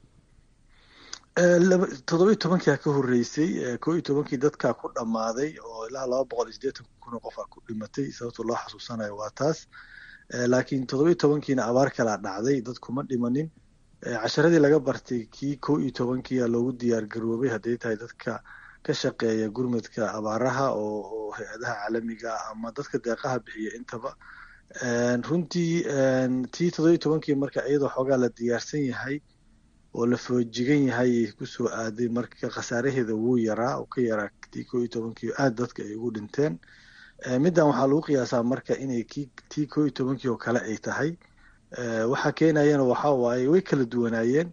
toddoba iyo tobankia ka horeysay koo iyo tobankii dadkaa ku dhammaaday oo ilaa laba boqol iyo siddeetan kun oo qofaa ku dhimatay sababta loo xasuusanayo waa taas laakiin toddoba iyo tobankiina abaar kalaa dhacday dad kuma dhimanin casharadii laga bartay kii koo iyo tobankiia loogu diyaar garoobay hadday tahay dadka ka shaqeeya gurmudka abaaraha oo hay-adaha caalamiga ama dadka deeqaha bixiya intaba runtii tii toddoba iyo tobankii marka iyadoo xoogaa la diyaarsan yahay oo la foojigan yahay kusoo aaday marka khasaaraheeda wuu yaraa oo ka yaraa tii koo iyo tobankii aada dadka ay ugu dhinteen middan waxaa lagu qiyaasaa marka inay ki tii koo iyo tobankii oo kale ay tahay waxaa keenayana waxaa waaye way kala duwanaayeen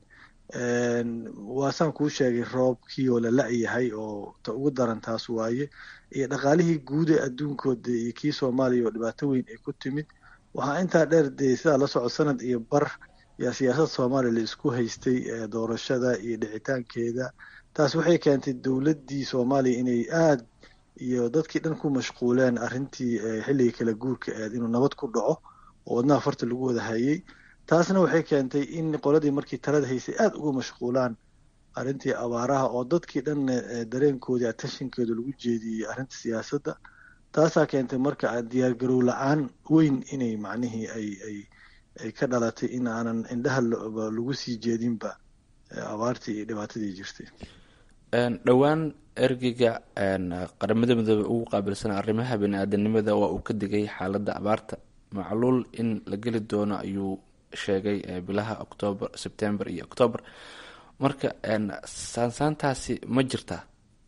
waasaan kuu sheegay roobkii oo la la-yahay oo ta ugu daran taas waaye iyo dhaqaalihii guud ee adduunkooda iyo kii soomaaliya oo dhibaato weyn ay ku timid waxaa intaa dheer dee sidaa la socod sanad iyo bar yaa siyaasadda soomaaliya la isku haystay doorashada iyo dhicitaankeeda taas waxay keentay dowladdii soomaaliya inay aad iyo dadkii dhan ku mashquuleen arrintii xilligii kala guurka eed inuu nabad ku dhaco oo wadnaha farta lagu wada hayay taasna waxay keentay in qoladii markii talada haysay aada uga mashquulaan arrintii abaaraha oo dadkii dhan dareenkoodii attentionkeedu lagu jeediyey arrinta siyaasadda taasaa keentay marka diyaargarow la-aan weyn inay macnihii ay ay ay ka dhalatay in aanan indhaha lagu sii jeedinba abaartii iyo dhibaatadii jirtay dhowaan ergeyga qaramada midoobe ugu qaabilsan arrimaha bani-aadanimada waa uu ka digay xaaladda abaarta macluul in la geli doono ayuu sheegay bilaha octoober sebtember iyo octoober marka saansaantaasi ma jirtaa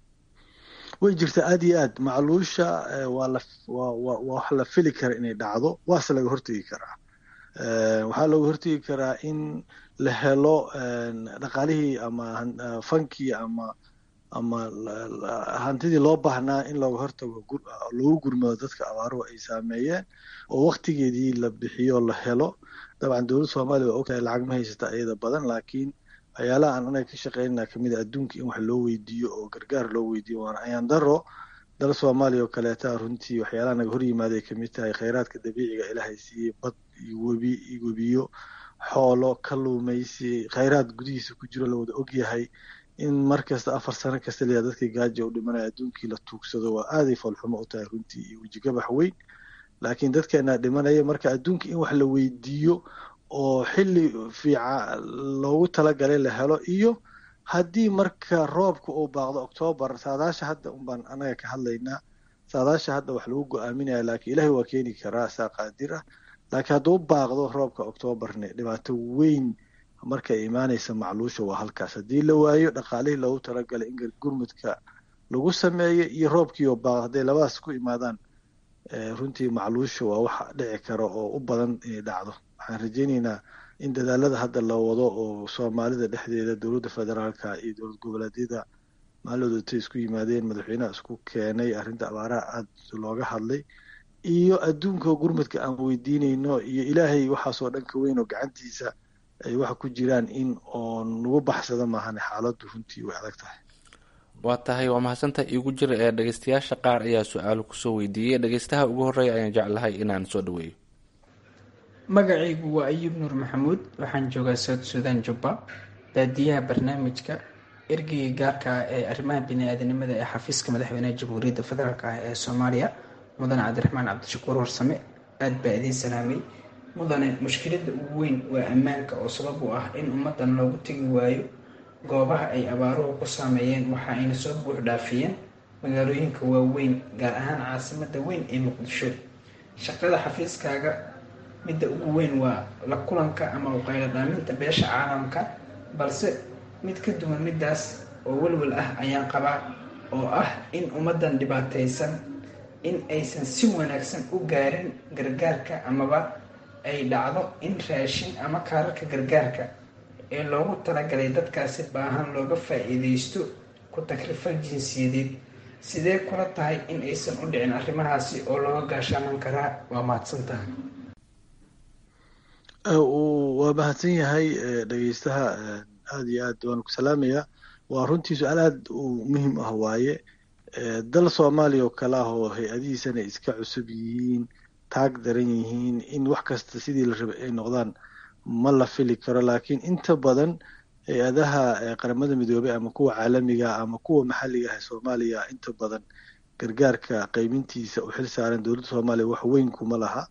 way jirtaa aada iyo aad macluusha waa la waa waa wax la fili kara inay dhacdo waase laga hortegi karaa waxaa looga hortegi karaa in la helo dhaqaalihii ama fankii ama ama hantidii loo baahnaa in looga hortago loogu gurmado dadka abaaruhu ay saameeyeen oo waktigeedii la bixiyo la helo dabcan dowladda soomaaliya waa ogtahay lacag ma haysata iyada badan laakiin waxyaalaha aan anaga ka shaqeynana kamid a adduunka in wax loo weydiiyo oo gargaar loo weydiiyo waana ayaan daro dal soomaaliya oo kaleeta runtii waxyaalaha naga hor yimaada ay kamid tahay kheyraadka dabiiciga ilaahay siiyey bad iyo webi iyo webiyo xoolo kaluumaysi kheyraad gudihiisa ku jiro lawada ogyahay in mar kasta afar sano kasta layaa dadkii gaaja u dhimanaya adduunkii la tuugsado waa aaday foolxumo u tahay runtii iyo wejigabax weyn laakiin dadkeena dhimanaya marka adduunka in wax la weydiiyo oo xilli fiica loogu talagalay la helo iyo haddii marka roobka uu baaqdo octoobar saadaasha hadda unbaan anaga ka hadlaynaa saadaasha hadda wax lagu go-aaminaya laakiin ilaahay waa keeni karaa saa qaadir ah laakiin hadduu baaqdo roobka octoobarne dhibaato weyn markay imaanaysa macluusha waa halkaas haddii la waayo dhaqaalihii loogu talagalay in gurmudka lagu sameeyo iyo roobkiioo baaqdo hadday labadaas ku imaadaan runtii macluusha waa wax dhici kara oo u badan inay dhacdo waxaan rajeyneynaa in dadaalada hadda la wado oo soomaalida dhexdeeda dowladda federaalka iyo dowlad goboleedyada maaloodatay isku yimaadeen madaxweynaha isku keenay arrinta abaaraha aada looga hadlay iyo adduunka gurmudka aan weydiinayno iyo ilaahay waxaasoo dhan ka weyn oo gacantiisa ay waxa ku jiraan in oo nagu baxsado maahane xaaladdu runtii way adag tahay waa tahay waa mahadsantaha iigu jira ee dhegeystayaasha qaar ayaa su-aalo kusoo weydiiyey dhegeystaha ugu horreeya ayaan jeclahay inaan soo dhaweeyo magacaygu waa ayuub nuur maxamuud waxaan joogaa south sudan jubba daadiyaha barnaamijka ergeyga gaarka ah ee arrimaha bini-aadanimada ee xafiiska madaxweynaha jamhuuriyadda federaalk ah ee soomaaliya mudane cabdiraxmaan cabdishakuur warsame aad baa idiin salaamay mudane mushkiladda ugu weyn waa ammaanka oo sabab u ah in ummaddan loogu tegi waayo goobaha ay abaaruhu ku saameeyeen waxa ayna soo buux dhaafiyeen magaalooyinka waaweyn gaar ahaan caasimadda weyn ee muqdisho shaqada xafiiskaaga midda ugu weyn waa la kulanka ama uqaylo dhaaminta beesha caalamka balse mid ka duwan middaas oo welwel ah ayaan qabaa oo ah in ummaddan dhibaataysan in aysan si wanaagsan u gaarin gargaarka amaba ay dhacdo in raashin ama kaararka gargaarka ee loogu talagalay dadkaasi baahan looga faa-iideysto ku takrifal jinsiyadeed sidee kula tahay in aysan u dhicin arrimahaasi oo looga gaashaaman karaa waa mahadsantaha waa mahadsan yahay dhegeystaha aada iyo aad waan ku salaamayaa waa runtii su-aal aad u muhiim ah waaye dal soomaaliya oo kale ah oo hay-adihiisana iska cusub yihiin taag daran yihiin in wax kasta sidii la rabay ay noqdaan ma la fili karo laakiin inta badan hay-adaha qaramada midoobey ama kuwa caalamiga ama kuwa maxalliga ah ee soomaaliya inta badan gargaarka qeybintiisa u xil saaran dowladda soomaaliya wax weyn kuma laha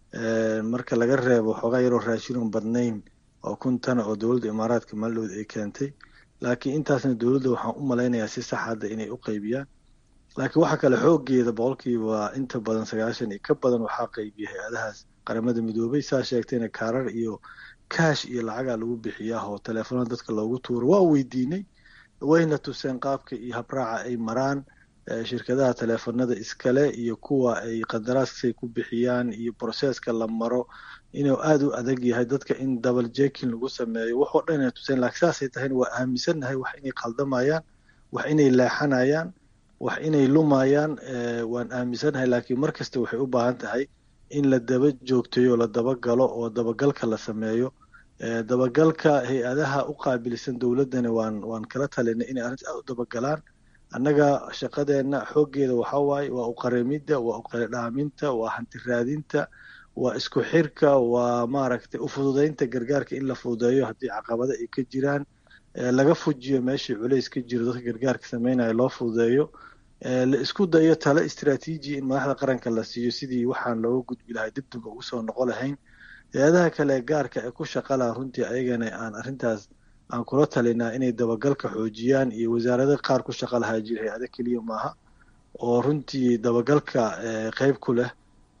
marka laga reebo xoogaa yaroo raashinon badnayn oo kun tana oo dowladda imaaraadka maalidhood ay keentay laakiin intaasna dowladda waxaan u malaynayaa si sax hadda inay u qeybiyaan laakiin waxa kale xoogeeda boqolkiiba inta badan sagaashan iyo ka badan waxaa qeybiya hay-adahaas qaramada midoobay saa sheegtayna kaarar iyo kaash iyo lacagaa lagu bixiyaa oo teleefonada dadka loogu tuuro waa weydiinay wayna tuseen qaabka iyo habraaca ay maraan shirkadaha teleefonada iskale iyo kuwa ay qandaraaskay ku bixiyaan iyo broseska la maro inuu aada u adag yahay dadka in double jekin lagu sameeyo waxoo dhan inay tuseen laakiin saasay tahayna waa aaminsannahay wax inay qaldamayaan wax inay leexanayaan wax inay lumayaan waan aaminsannahay laakiin mar kasta waxay u baahan tahay in la daba joogtayo la dabagalo oo dabagalka la sameeyo dabagalka hay-adaha u qaabilsan dowladdana waan waan kala talinay inay arrinta aad u dabagalaan annaga shaqadeenna xooggeeda waxaa waaye waa uqarimidda waa uqaridhaaminta waa hanti raadinta waa isku xirka waa maaragtay ufududeynta gargaarka in la fududeeyo haddii caqabado ay ka jiraan laga fujiyo meeshii culays ka jiro dadka gargaarka sameynaya loo fududeeyo la isku dayo talo istraatiiji in madaxda qaranka la siiyo sidii waxaan looga gudbi lahay dibdibka ugu soo noqo lahayn hay-adaha kale gaarka ee ku shaqalaha runtii ayagana aan arrintaas aan kula talinaa inay dabagalka xoojiyaan iyo wasaarada qaar ku shaqa lahaa jira hay-ada keliya maaha oo runtii dabagalka qeyb ku leh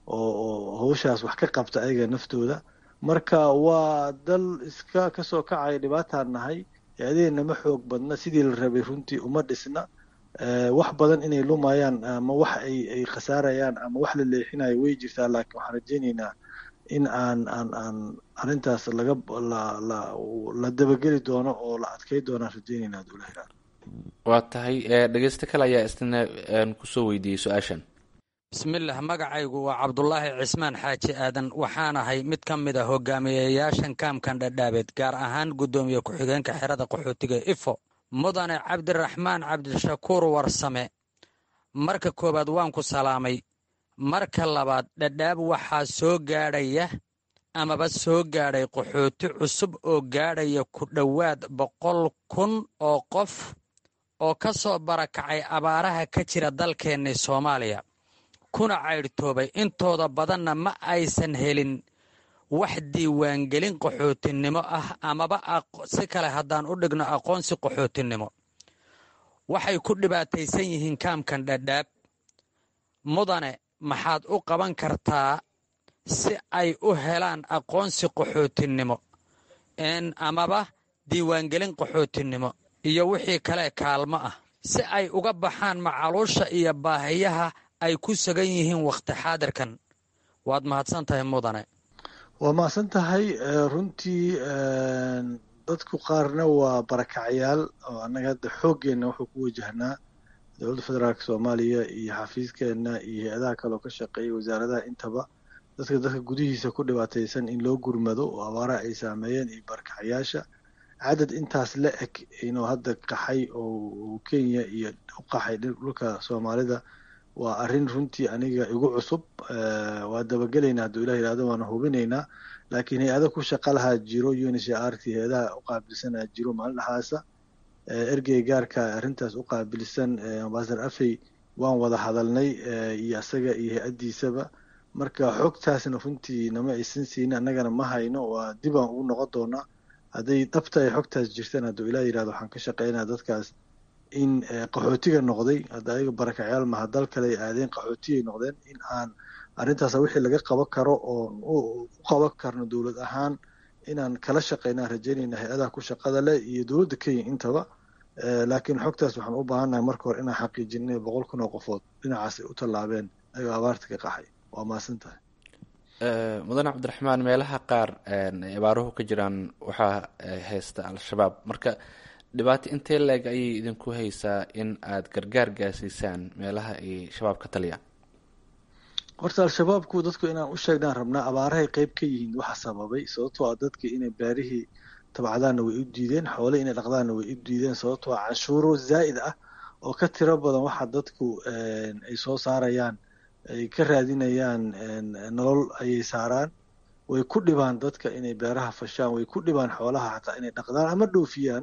oo hawshaas wax ka qabta ayaga naftooda marka waa dal iska kasoo kacaya dhibaataan nahay hay-adaheenna ma xoog badna sidii la rabay runtii uma dhisna wax badan inay lumayaan ama wax ay ay khasaarayaan ama wax la leexinayo way jirtaa laakiin waxaan rajeyneynaa in aan aan aan arrintaas laga la la la dabageli doono oo la adkey doonaan rajeyneynaa dowlaha waa tahay dhegeysto kale ayaa isna kusoo weydiiyey su-aashan bismillaah magacaygu waa cabdulaahi cismaan xaaji aadan waxaan ahay mid ka mid a hogaamiyeyaashan kaamkan dhadhaabeed gaar ahaan guddoomiye ku-xigeenka xerada qaxootiga ifo mudane cabdiraxmaan cabdishakuur warsame marka koowaad waan ku salaamay marka labaad dhadhaab waxaa soo gaadhaya amaba soo gaadhay qaxooti cusub oo gaadhaya ku dhowaad boqol kun oo qof oo ka soo barakacay abaaraha ka jira dalkeennii soomaaliya kuna caydhtoobay intooda badanna ma aysan helin wax diiwaangelin qaxootinimo ah amaba si kale haddaan u dhigno aqoonsi qaxootinimo waxay ku dhibaataysan yihiin kaamkan dhadhaab mudane maxaad u qaban kartaa si ay u helaan aqoonsi qaxootinimo amaba diiwaangelin qaxootinimo iyo wixii kale kaalmo ah si ay uga baxaan macaluusha iyo baahiyaha ay ku sugan yihiin wakhti xaadirkan waad mahadsan tahay mudane waa mahadsan tahay runtii dadku qaarna waa barakacyaal oo annaga hadda xooggeenna wuxuu ku wajahnaa dowladda federaalk soomaaliya iyo xafiiskeenna iyo hay-adaha kale oo ka shaqeeya wasaaradaha intaba dadka dadka gudihiisa ku dhibaataysan in loo gurmado oo abaaraha ay saameeyeen iyo barakacayaasha cadad intaas la eg inuu hadda qaxay oo kenya iyo u qaxay dhulka soomaalida waa arrin runtii aniga igu cusub waa dabagelaynaa hadduu ilah yihahdo waana hubinaynaa laakiin hay-ada ku shaqa lahaa jiro uncrt hay-adaha u qaabilsanaa jiro maalin dhaxaasa ergey gaarka arrintaas u qaabilsan ambasador afey waan wada hadalnay iyo isaga iyo hay-addiisaba marka xogtaasna runtii nama aysan siinin annagana ma hayno waa dibaan ugu noqon doonaa hadday dhabta ay xogtaas jirtaan hadduu ilah yihahdo waxaan ka shaqeynaa dadkaas in qaxootiga noqday hadda ayaga barakacyaal maha dal kale ay aadeen qaxootiyay noqdeen in aan arrintaas wixii laga qaban karo oo u qaban karno dowlad ahaan inaan kala shaqeynaan rajaynayna hay-adaha ku shaqada leh iyo dowladda kenya intaba laakiin xogtaas waxaan u baahannahay marka hore inaan xaqiijin inay boqol kun oo qofood dhinacaas ay u tallaabeen ayagoo abaarta ka qaxay waa mahadsan tahay mudane cabdiraxmaan meelaha qaar ay abaaruhu ka jiraan waxaa haysta al-shabaab marka dhibaato intee leeg ayay idinku haysaa in aada gargaar gaarsiisaan meelaha ay shabaab ka taliyaan horta al-shabaabku dadku inaan u sheegnaan rabnaa abaarahay qeyb ka yihiin waxa sababay sababtoo ah dadka inay beerihii tabcadaanna way u diideen xoole inay dhaqdaanna way u diideen sababtoo ah canshuuro zaa'id ah oo ka tiro badan waxa dadku ay soo saarayaan ay ka raadinayaan nolol ayay saaraan way ku dhibaan dadka inay beeraha fashaan way ku dhibaan xoolaha xataa inay dhaqdaan ama dhoofiyaan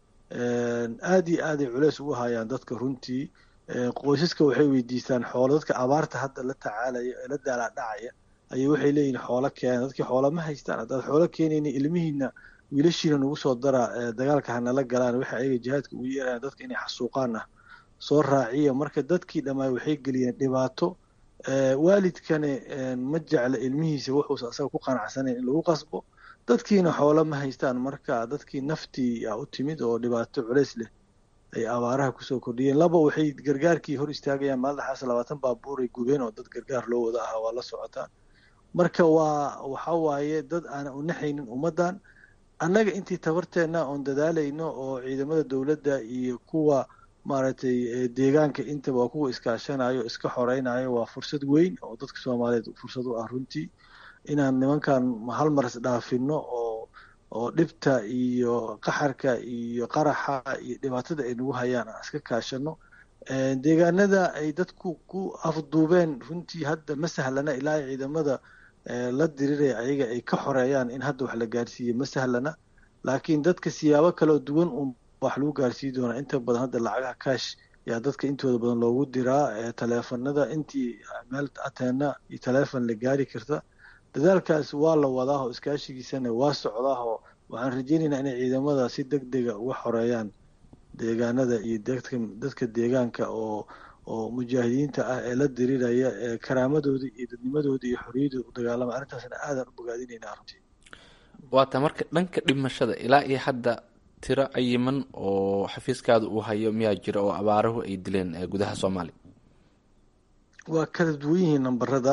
aad iyo aaday culeys ugu hayaan dadka runtii qoysaska waxay weydiistaan xoolo dadka abaarta hadda la tacaalaya ee la daalaadhacaya ayay waxay leeyihin xoolo keena dadkii xoola ma haystaan haddaad xoolo keenayni ilmihiina wiilashiina nagu soo dara dagaalka hanala galaan waxay ayaga jihaadka ugu yeerayaan dadka inay xasuuqaan ah soo raaciya marka dadkii dhammaay waxay geliyeen dhibaato waalidkane ma jecla ilmihiisa wuxuusa asaga ku qanacsanayn in lagu qasbo dadkiina xoolo ma haystaan marka dadkii naftii a u timid oo dhibaato culeys leh ay abaaraha kusoo kordhiyeen laba waxay gargaarkii hor istaagayaan maalin dhaxaas labaatan baabuuray gubeen oo dad gargaar loo wada ahaa waa la socotaan marka waa waxa waaye dad aanan u naxaynin ummaddan annaga intii tabarteenna oon dadaalayno oo ciidamada dowladda iyo kuwa maaragtay deegaanka intaba waa kuwa iskaashanayo iska xoreynayo waa fursad weyn oo dadka soomaaliyeed fursad u ah runtii inaan nimankan hal mar isdhaafino oo oo dhibta iyo qaxarka iyo qaraxa iyo dhibaatada ay nagu hayaan aan iska kaashano deegaanada ay dadku ku afduubeen runtii hadda ma sahlana ilaa ciidamada la diriraya ayaga ay ka xoreeyaan in hadda wax la gaarsiiye ma sahlana laakiin dadka siyaabo kaleo duwan un wax lagu gaarsiin doonaa inta badan hadda lacagaha kaash yaa dadka intooda badan loogu diraa taleefanada intii meel ateena iyo taleefon la gaari karta dadaalkaas waa la wadaahoo iskaashigiisana waa socdaahoo waxaan rajeynaynaa inay ciidamada si deg dega uga xoreeyaan deegaanada iyo dadka dadka deegaanka oo oo mujaahidiinta ah ee la diriraya ee karaamadooda iyo dadnimadooda iyo xorriyadooda u dagaalama arrintaasna aadaan u bogaadinaynaa runtii waata marka dhanka dhimashada ilaa iyo hadda tiro cayiman oo xafiiskaada uu hayo miyaa jira oo abaaruhu ay dileen gudaha soomaaliya waa kala duwan yihiin nambarada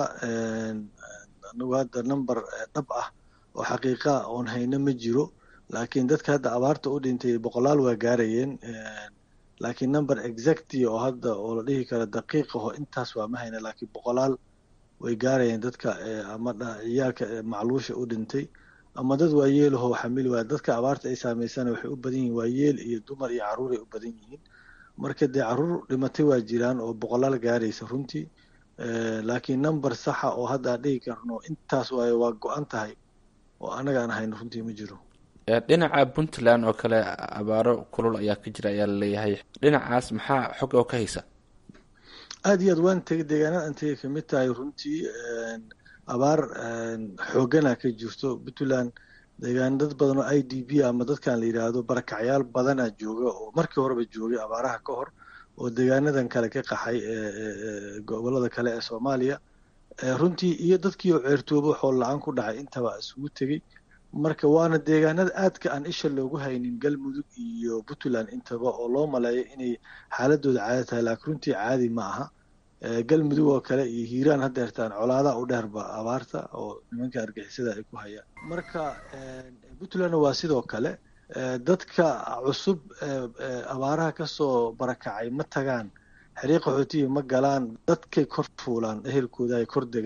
anagu hadda number dhab ah oo xaqiiqa oon hayno ma jiro laakiin dadka hadda abaarta u dhintay boqolaal waa gaarayeen laakiin number exacti oo hadda oo la dhihi karo daqiiqaho intaas waa ma hayna laakiin boqolaal way gaarayeen dadka ama ciyaalka macluusha u dhintay ama dad waayeelaho xamili waaya dadka abaarta ay saameysana waxay u badan yihiin waayeel iyo dumar iyo carruuray u badan yihiin marka dee carruur dhimatay waa jiraan oo boqolaal gaaraysa runtii laakiin number saxa oo hadda aan dhihi karno intaas waayo waa go-an tahay oo annaga aan hayno runtii ma jiro dhinaca puntland oo kale abaaro kulul ayaa ka jira ayaa laleeyahay dhinacaas maxaa xog oo ka haysa aada iyo aad waan tegay deegaanada aan tegay kamid tahay runtii abaar xoogana ka jirto puntland deegaan dad badan oo i d b ama dadkan la yidhaahdo barakacyaal badana jooga oo markii horeba joogay abaaraha ka hor oo deegaanadan kale ka qaxay gobolada kale ee soomaaliya runtii iyo dadkii oo ceertoobo xool la-aan ku dhacay intaba isugu tegey marka waana deegaanada aadka aan isha loogu haynin galmudug iyo puntland intaba oo loo maleeyo inay xaaladooda caadi tahay laakiin runtii caadi ma aha galmudug oo kale iyo hiiraan haddeertaan colaadaha u dheerba abaarta oo nimanka argixisada ay ku hayaan marka puntlandna waa sidoo kale dadka cusub abaaraha kasoo barakacay ma tagaan xiriiq qaxootiya ma galaan dadkay kor fuulaan ehelkooda ay kor degaan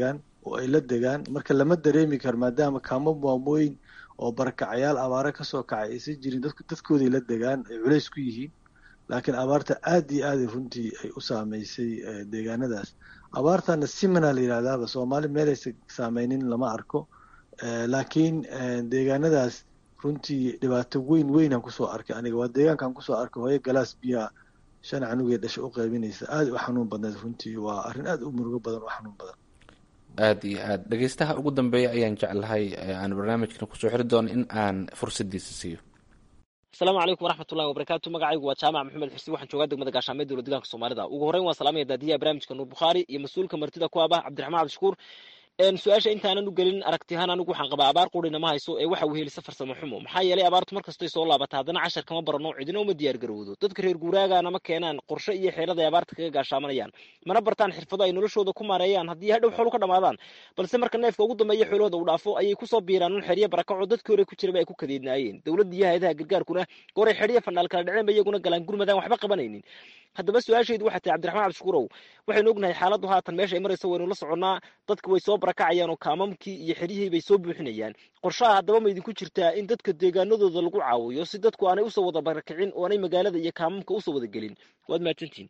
oo ay la degaan marka lama dareemi karo maadaama kaamo maamooyin oo barakacayaal abaare kasoo kacay aysan jirin dadkooday la degaan ay culays ku yihiin laakiin abaarta aad iyo aad runtii ay u saameysay deegaanadaas abaartana simana la yidhahdaaba soomaali meelaysa saameynin lama arko laakiin deegaanadaas runtii dhibaato weyn weynaan kusoo arkay aniga waa deegaankaan kusoo arkay hooyo galaas biyaa shan canugee dhasha u qaybinaysa aad u xanuun badneed runtii waa arrin aad u murugo badan u xanuun badan aada iyo aad dhegeystaha ugu dambeeya ayaan jeclahay aan barnaamijkan kusoo xiri doono in aan fursadiisa siiyo asalaamu calaykum waraxmatullahi wabarakaatu magacaygu waa jaamac maxamed xuseen waxaan joogaa degmada gaashaamee dowla deegaanka soomaalida ugu horreyn waan salaamaya daadiyaha barnaamijka nuur bukhaari iyo mas-uulka martida ku abah cabdiraxmaan cabdishakuur su-aasha intaanan u gelin aragtiyahaan anigu waxaan qabaa abaar qurina ma hayso ee waxa wehelisa farsamo xumo maxaa yeelay abaartu markastay soo laabata haddana cashar kama barano cidina uma diyaar garowdo dadka reer guuraagana ma keenaan qorshe iyo xeelad ay abaarta kaga gaashaamanayaan mana bartaan xirfado ay noloshooda ku maareeyaan haddii hadhow xoolu ka dhamaadaan balse marka neefka ugu dambeeya xoolahooda uu dhaafo ayay kusoo biiraan un xeryo barakaco dadkii hore ku jiraba ay ku kadeednaayeen dowladda iyo hay-adaha gargaarkuna gooray xeryo fandhaal kala dhaceen ba iyaguna galaan gurmadaan waxba qabanaynin haddaba su-aashaydu waxay tahay cabdiraxmaan cabdishakuurow waxaynu ognahay xaaladdu haatan meesha ay marayso waynu la soconnaa dadku way soo barakacayaan oo kaamamkii iyo xeryihii bay soo buuxinayaan qorshaha haddaba ma idinku jirtaa in dadka deegaanadooda lagu caawiyo si dadku aanay usoo wada barakicin oo aanay magaalada iyo kaamamka usoo wada gelin waad mahadsantihin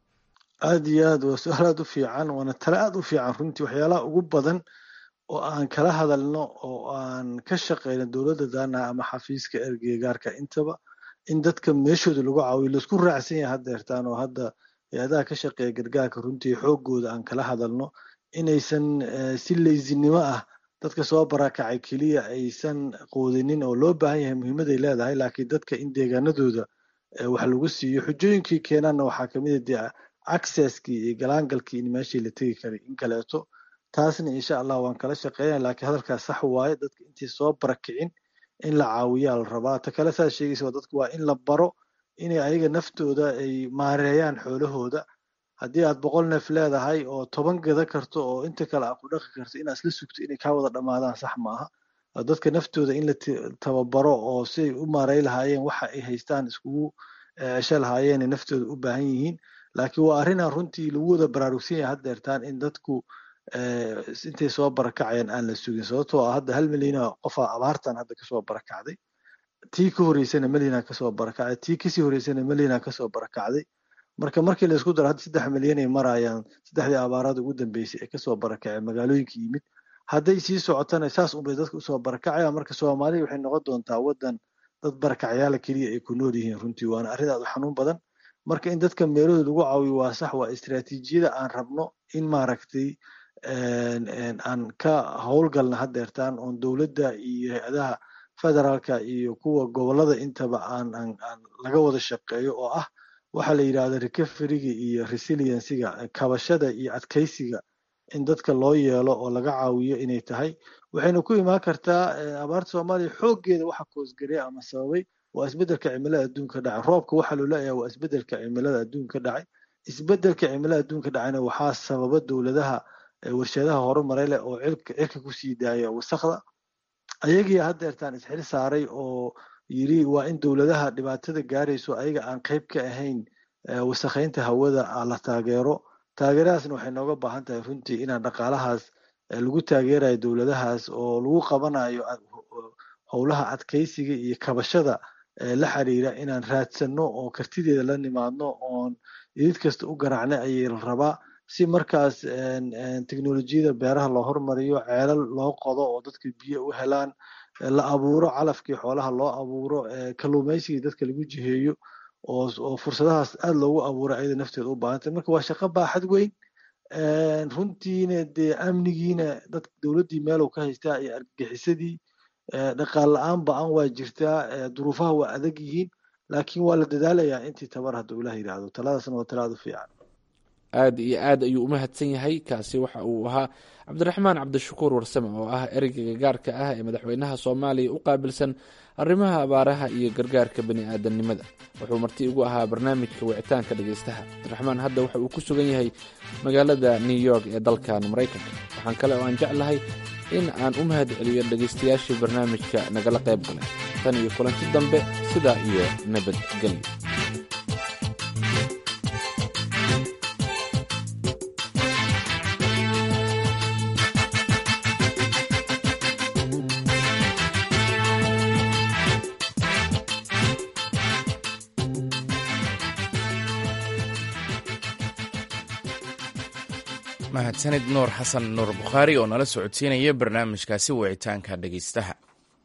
aada iyo aad waa su-aal aad u fiican waana tale aad u fiican runtii waxyaalaha ugu badan oo aan kala hadalno oo aan ka shaqeyno dowladda daana ama xafiiska ergegaarka intaba in dadka meeshooda lagu caawiyo laisku raacsan yahay haddeertaan oo hadda hay-adaha ka shaqeeya gargaarka runtii xoogooda aan kala hadalno inaysan si leysinimo ah dadka soo barakacay keliya aysan qoodinin oo loo baahan yahay muhiimaday leedahay laakiin dadka in deegaanadooda wax lagu siiyo xujooyinkii keenaanna waxaa kamid a dee accesskii iyo galaangalkii in meeshii la tegi karay in kaleeto taasna insha allah waan kala shaqeynaya laakiin hadalkaas sax waaye dadka intii soo barakicin in la caawiyaa la rabaa ta kale saad sheegaysa dadku waa in la baro inay ayaga naftooda ay maareeyaan xoolahooda haddii aad boqol neef leedahay oo toban gada karto oo inta kale aad ku dhaqi karto inaad isla sugto inay kaa wada dhammaadaan sax maaha dadka naftooda in la tababaro oo si ay u maarey lahaayeen waxa ay haystaan iskugu cesho lahaayeen naftooda u baahan yihiin laakiin waa arrinaan runtii lagu wada baraarugsan yahay haddeertaan in dadku intay soo barakacayaan aan la sugin sababtoo ah hadda hal milyana qofaa abaartan hadda kasoo barakacday tii ka horeysana milyana kasoo barakacday tii kasii horeysana milyana kasoo barakacday marka markii la isku daro hadda saddex milyan ay marayaan saddexdii abaarada ugu dambeysay ee kasoo barakaceen magaalooyinka yimid hadday sii socotana saas unbay dadka usoo barakacayaan marka soomaaliya waxay noqon doontaa waddan dad barakacyaala keliya ay ku nool yihiin runtii waana arrin aad u xanuun badan marka in dadka meelahooda lagu caawiyo waa sax waa istiraatiijiyada aan rabno in maaragtay aan ka howlgalna haddeertaan oon dowladda iyo hay-adaha federaalka iyo kuwa gobolada intaba aan aan aan laga wada shaqeeyo oo ah waxaa la yidhahda recoveryga iyo resiliencyga kabashada iyo adkeysiga in dadka loo yeelo oo laga caawiyo inay tahay waxayna ku imaan kartaa abaarta soomaaliya xooggeeda waxa koosgareya ama sababay waa isbeddelka cimilada adduunka dhacay roobka waxaa loo leeyahay waa isbeddelka cimilada adduunka dhacay isbeddelka cimilada adduunka dhacayna waxaa sababa dowladaha warshadaha horumaray leh oo cirka cirka kusii daaya wasakda ayagii haddeertaan isxil saaray oo yiri waa in dowladaha dhibaatada gaarayso ayaga aan qayb ka ahayn wasakhaynta hawada la taageero taageeradaasna waxay nooga baahan tahay runtii inaan dhaqaalahaas lagu taageerayo dowladahaas oo lagu qabanayo howlaha adkeysiga iyo kabashada la xiriira inaan raadsanno oo kartideeda la nimaadno oon idid kasta u garaacna ayay la rabaa si markaas teknolojiyada beeraha loo hormariyo ceelal loo qodo oo dadka biyo u helaan la abuuro calafkii xoolaha loo abuuro kalluumaysigii dadka lagu jiheeyo oo fursadahaas aad loogu abuuro ayada nafteeda u baahantay marka waa shaqo baaxad weyn runtiina dee amnigiina dad dowladdii meelow ka haystaa iyo argagixisadii dhaqaal la-aan ba-an waa jirtaa duruufaha waa adag yihiin laakiin waa la dadaalayaa intii tabar hadduu ilaah yidhaahdo taladaasna waa talaad u fiican aada iyo aad ayuu umahadsan yahay kaasi waxa uu ahaa cabdiraxmaan cabdishakuur warsame oo ah ereyga gaarka ah ee madaxweynaha soomaaliya u qaabilsan arrimaha abaaraha iyo gargaarka bani aadamnimada wuxuu marti ugu ahaa barnaamijka wicitaanka dhegeystaha cabdiraxmaan hadda waxa uu ku sugan yahay magaalada new york ee dalkan maraykanka waxaan kale oo aan jeclahay in aan u mahad celiyo dhegeystayaashii barnaamijka nagala qayb galay tan iyo kulanti dambe sidaa iyo nabadgelyo mahadsanid nuur xasan nuur bukhaari oo nala socodsiinaya barnaamijkaasi wicitaanka dhegeystaha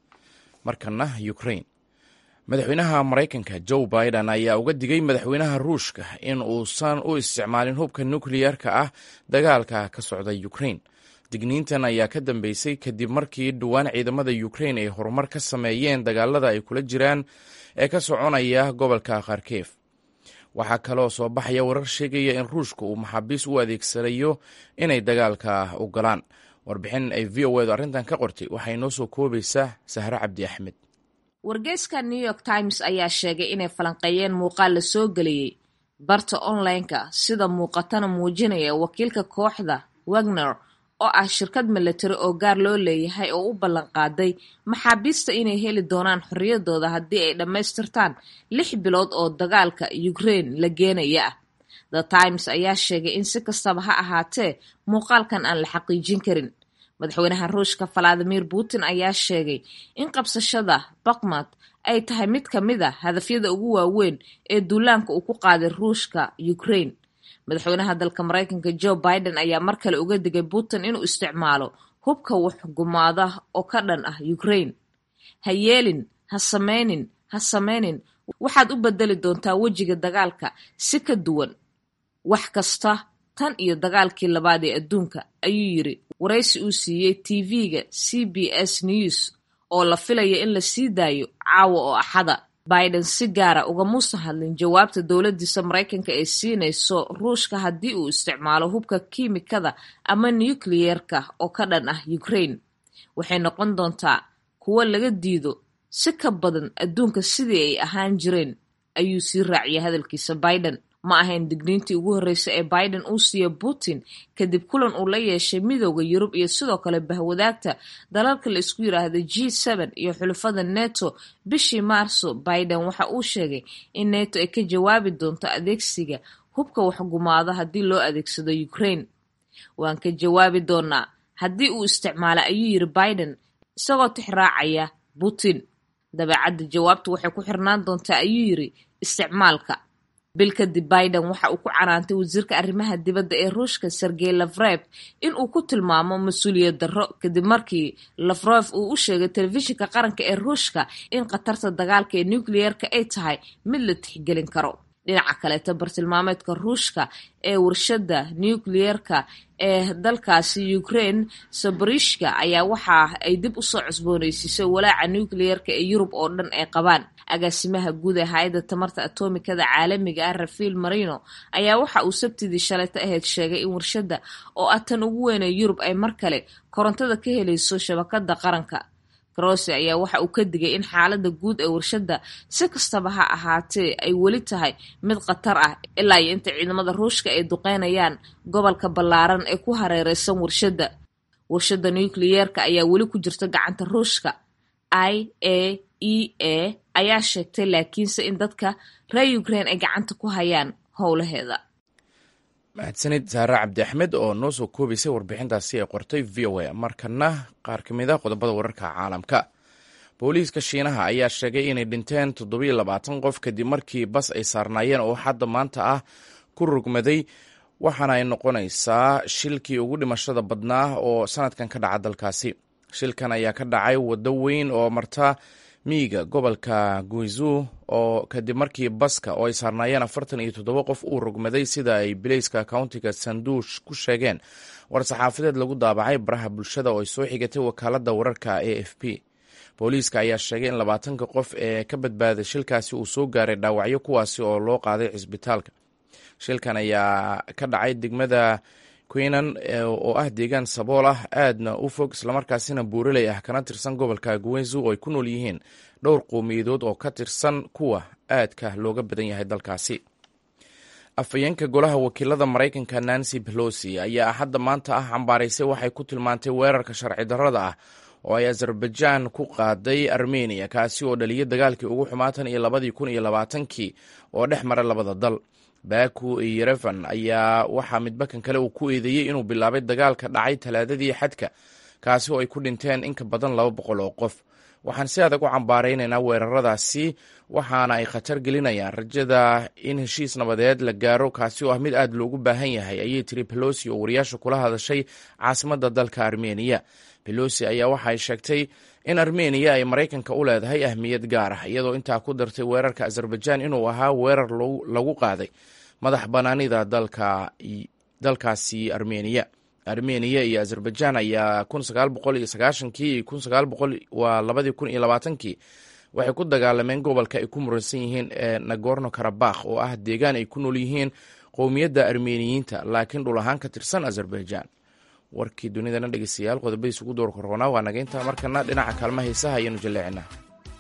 markana ukrain madaxweynaha maraykanka joe biden ayaa uga digay madaxweynaha ruushka in uusan u isticmaalin hubka nukliyarka ah dagaalka ka socda ukrain digniintan ayaa ka dambeysay kadib markii dhowaan ciidamada ukrain ay horumar ka sameeyeen dagaalada ay kula jiraan ee ka soconaya gobolka kharkef waxaa kaloo soo baxaya warar sheegaya in ruushka uu maxaabiis u adeegsanayo inay dagaalka u galaan warbixin ay v o edu arrintan ka qortay waxay noo soo koobaysaa sahre cabdi axmed wargeyska new york times ayaa sheegay inay falanqeeyeen muuqaal la soo geliyey barta online-ka sida muuqatana muujinaya wakiilka kooxda wagner oo ah shirkad milatari oo gaar loo leeyahay oo u ballan qaaday maxaabiista inay heli doonaan xorriyadooda haddii ay dhammaystirtaan lix bilood oo dagaalka ukraine la geenaya ah the times ayaa sheegay in si kastaba ha ahaatee muuqaalkan aan la xaqiijin karin madaxweynaha ruushka valadimir putin ayaa sheegay in qabsashada bakmad ay tahay mid ka mid a hadafyada ugu waaweyn ee duulaanka uu ku qaaday ruushka ukraine madaxweynaha dalka maraykanka joe biden ayaa mar kale uga digay putin inuu isticmaalo hubka waxgumaada oo ka dhan ah ukraine ha yeelin ha sameynin ha sameynin waxaad u bedeli doontaa wejiga dagaalka si ka duwan wax kasta tan iyo dagaalkii labaad ee adduunka ayuu yiri waraysi uu siiyey tv-ga c b s news oo la filaya in la sii daayo caawa oo axada biden si gaara ugamuusan hadlin jawaabta dowladiisa maraykanka ee siinayso ruushka haddii uu isticmaalo hubka kiimikada ama nucleyeerka oo ka dhan ah ukraine waxay noqon doontaa kuwo laga diido si ka badan adduunka sidii ay ahaan jireen ayuu sii raaciyay hadalkiisa biden ma ahayn digniintii ugu horreysay ee biden uu siiya putin kadib kulan uu la yeeshay midooda yurub iyo sidoo kale bahwadaagta dalalka la isku yiraahda g n iyo xulafada neto bishii maarso biden waxa uu sheegay in neto ay ka jawaabi doonto adeegsiga hubka waxgumaado haddii loo adeegsado ukraine waan ka jawaabi doonaa haddii uu isticmaala ayuu yiri biden isagoo tixraacaya putin dabeecadda jawaabtu waxay ku xirnaan doontaa ayuu yiri isticmaalka bil kadib biden waxa uu ku canaantay wasiirka arrimaha dibadda ee ruushka sergey lafrev in uu ku tilmaamo mas-uuliyad darro kadib markii lafrev uu u sheegay telefishinka qaranka ee ruushka in khatarta dagaalka ee nucleyeerka ay tahay mid la tixgelin karo dhinaca kaleeta bartilmaameedka ruushka ee warshadda nucleyeerka ee dalkaasi ukraine saborishka ayaa waxa ay dib usoo cusbooneysiisay walaaca nucleyeerka ee yurub oo dhan ay qabaan agaasimaha guud ee hay-adda tamarta atomikada caalamiga ah rafael marino ayaa waxa uu sabtidii shalayto ahayd sheegay in warshadda oo ah tan ugu weyn ee yurub ay mar kale korontada ka helayso shabakada qaranka grose ayaa waxa uu ka digay in xaaladda guud ee warshadda si kastaba ha ahaatee ay weli tahay mid khatar ah ilaa iyo inta ciidamada ruushka ay duqeynayaan gobolka ballaaran ee ku hareereysan warshadda warshadda nucleyeerka ayaa weli ku jirta gacanta ruushka i a e a ayaa sheegtay laakiinse in dadka reer ukraine ay gacanta ku hayaan howlaheeda mahadsanid saare cabdi axmed oo noo soo koobaysay warbixintaasi ay qortay v o a markana qaar ka mid a qodobada wararka caalamka booliiska shiinaha ayaa sheegay inay dhinteen toddobiyo labaatan qof kadib markii bas ay saarnaayeen oo hadda maanta ah ku rugmaday waxaana ay noqonaysaa shilkii ugu dhimashada badnaa oo sanadkan ka dhaca dalkaasi shilkan ayaa ka dhacay waddo weyn oo marta miyiga gobolka guizu oo kadib markii baska oo ay saarnaayeen afartan iyo toddoba qof uu rogmaday sida ay bileyska countiga sanduush ku sheegeen war-saxaafadeed lagu daabacay baraha bulshada oo ay soo xigatay wakaaladda wararka a f p booliiska ayaa sheegay in labaatanka qof ee ka badbaaday shilkaasi uu soo gaaray dhaawacyo kuwaasi oo loo qaaday cisbitaalka shilkan ayaa ka dhacay degmada queenan oo ah deegaan sabool ah aadna u fog islamarkaasina buuraley ah kana tirsan gobolka guwenzu oo ay ku nool yihiin dhowr qowmiyadood oo ka tirsan kuwa aadka looga badan yahay dalkaasi afhayeenka golaha wakiilada maraykanka nancy pelosi ayaa hadda maanta ah cambaaraysay waxay ku tilmaantay weerarka sharci darrada ah oo ay azerbaijan ku qaaday armeniya kaasi oo dhaliyay dagaalkii ugu xumaatan iyo labadii kun iyo labaatankii oo dhex mara labada dal baku iyo yerefan ayaa waxaa midbakan kale uu ku eedeeyey inuu bilaabay dagaalka dhacay talaadadii xadka kaasi oo ay ku dhinteen in ka badan laba boqol oo qof waxaan si adag u cambaaraynaynaa weeraradaasi waxaana ay khatar gelinayaan rajada in heshiis nabadeed la gaaro kaasi oo ah mid aad loogu baahan yahay ayay tiri belosi oo wariyaasha kula hadashay caasimadda dalka armeniya belosi ayaa waxay sheegtay in armeniya ay maraykanka u leedahay ahmiyad gaar ah iyadoo intaa ku dartay weerarka azerbaijan inuu ahaa weerar lagu qaaday madax bannaanida dalkaasi armeniya armeniya iyo azerbaijan ayaa kii waa labadii kun iyo labaatankii waxay ku dagaalameen gobolka ay ku muransan yihiin ee nagorno karabakh oo ah deegaan ay ku nool yihiin qowmiyadda armeniyiinta laakiin dhul ahaan ka tirsan azerbaijan warkii dunidana dhegeystayaal qodobadiis ugu door korroonaa waa naga intaa markana dhinaca kaalma haysaha ayaanu jaleecinaa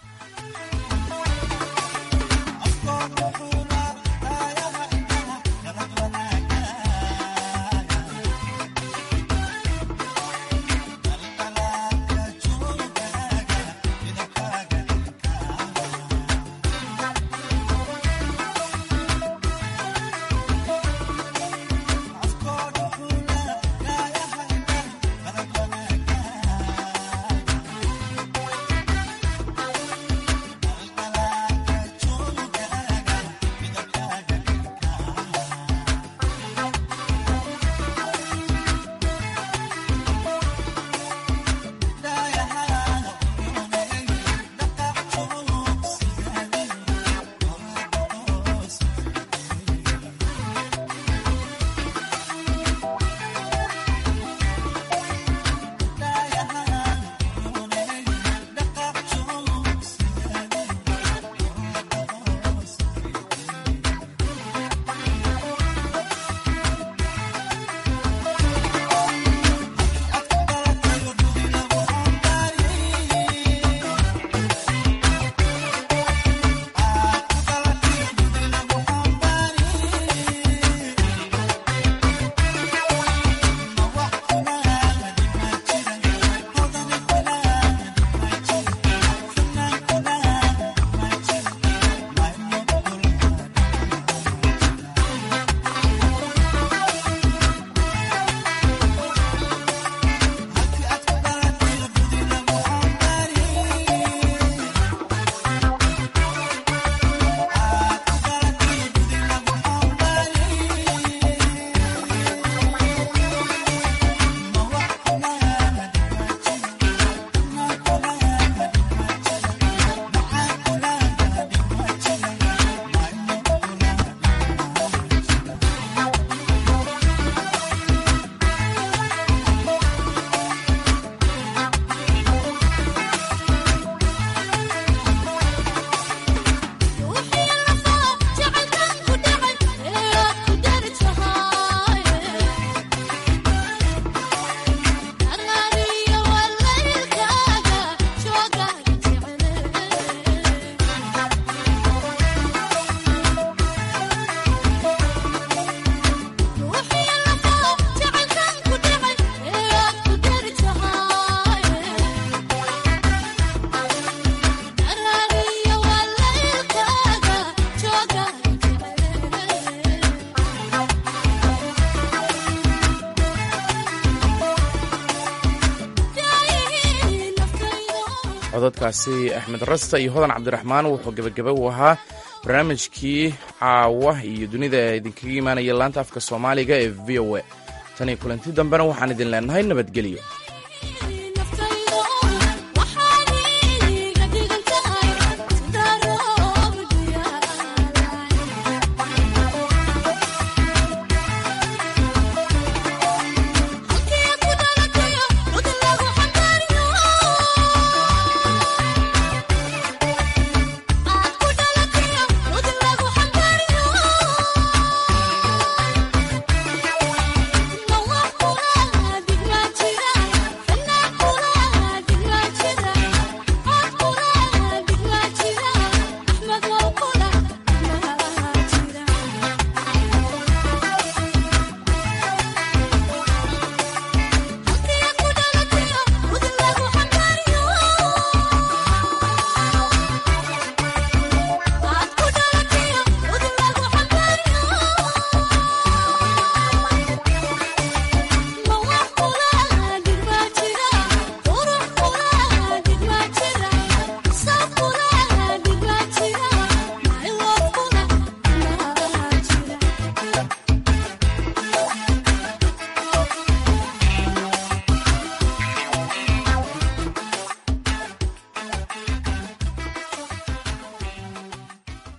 cododkaasi axmed rasta iyo hodan cabdiraxmaan wuxuu gebagaba u ahaa barnaamijkii caawa iyo dunida ee idinkaga imaanaya laanta afka soomaaliga ee v o a tan iyo kulanti dambena waxaan idin leenahay nabadgelyo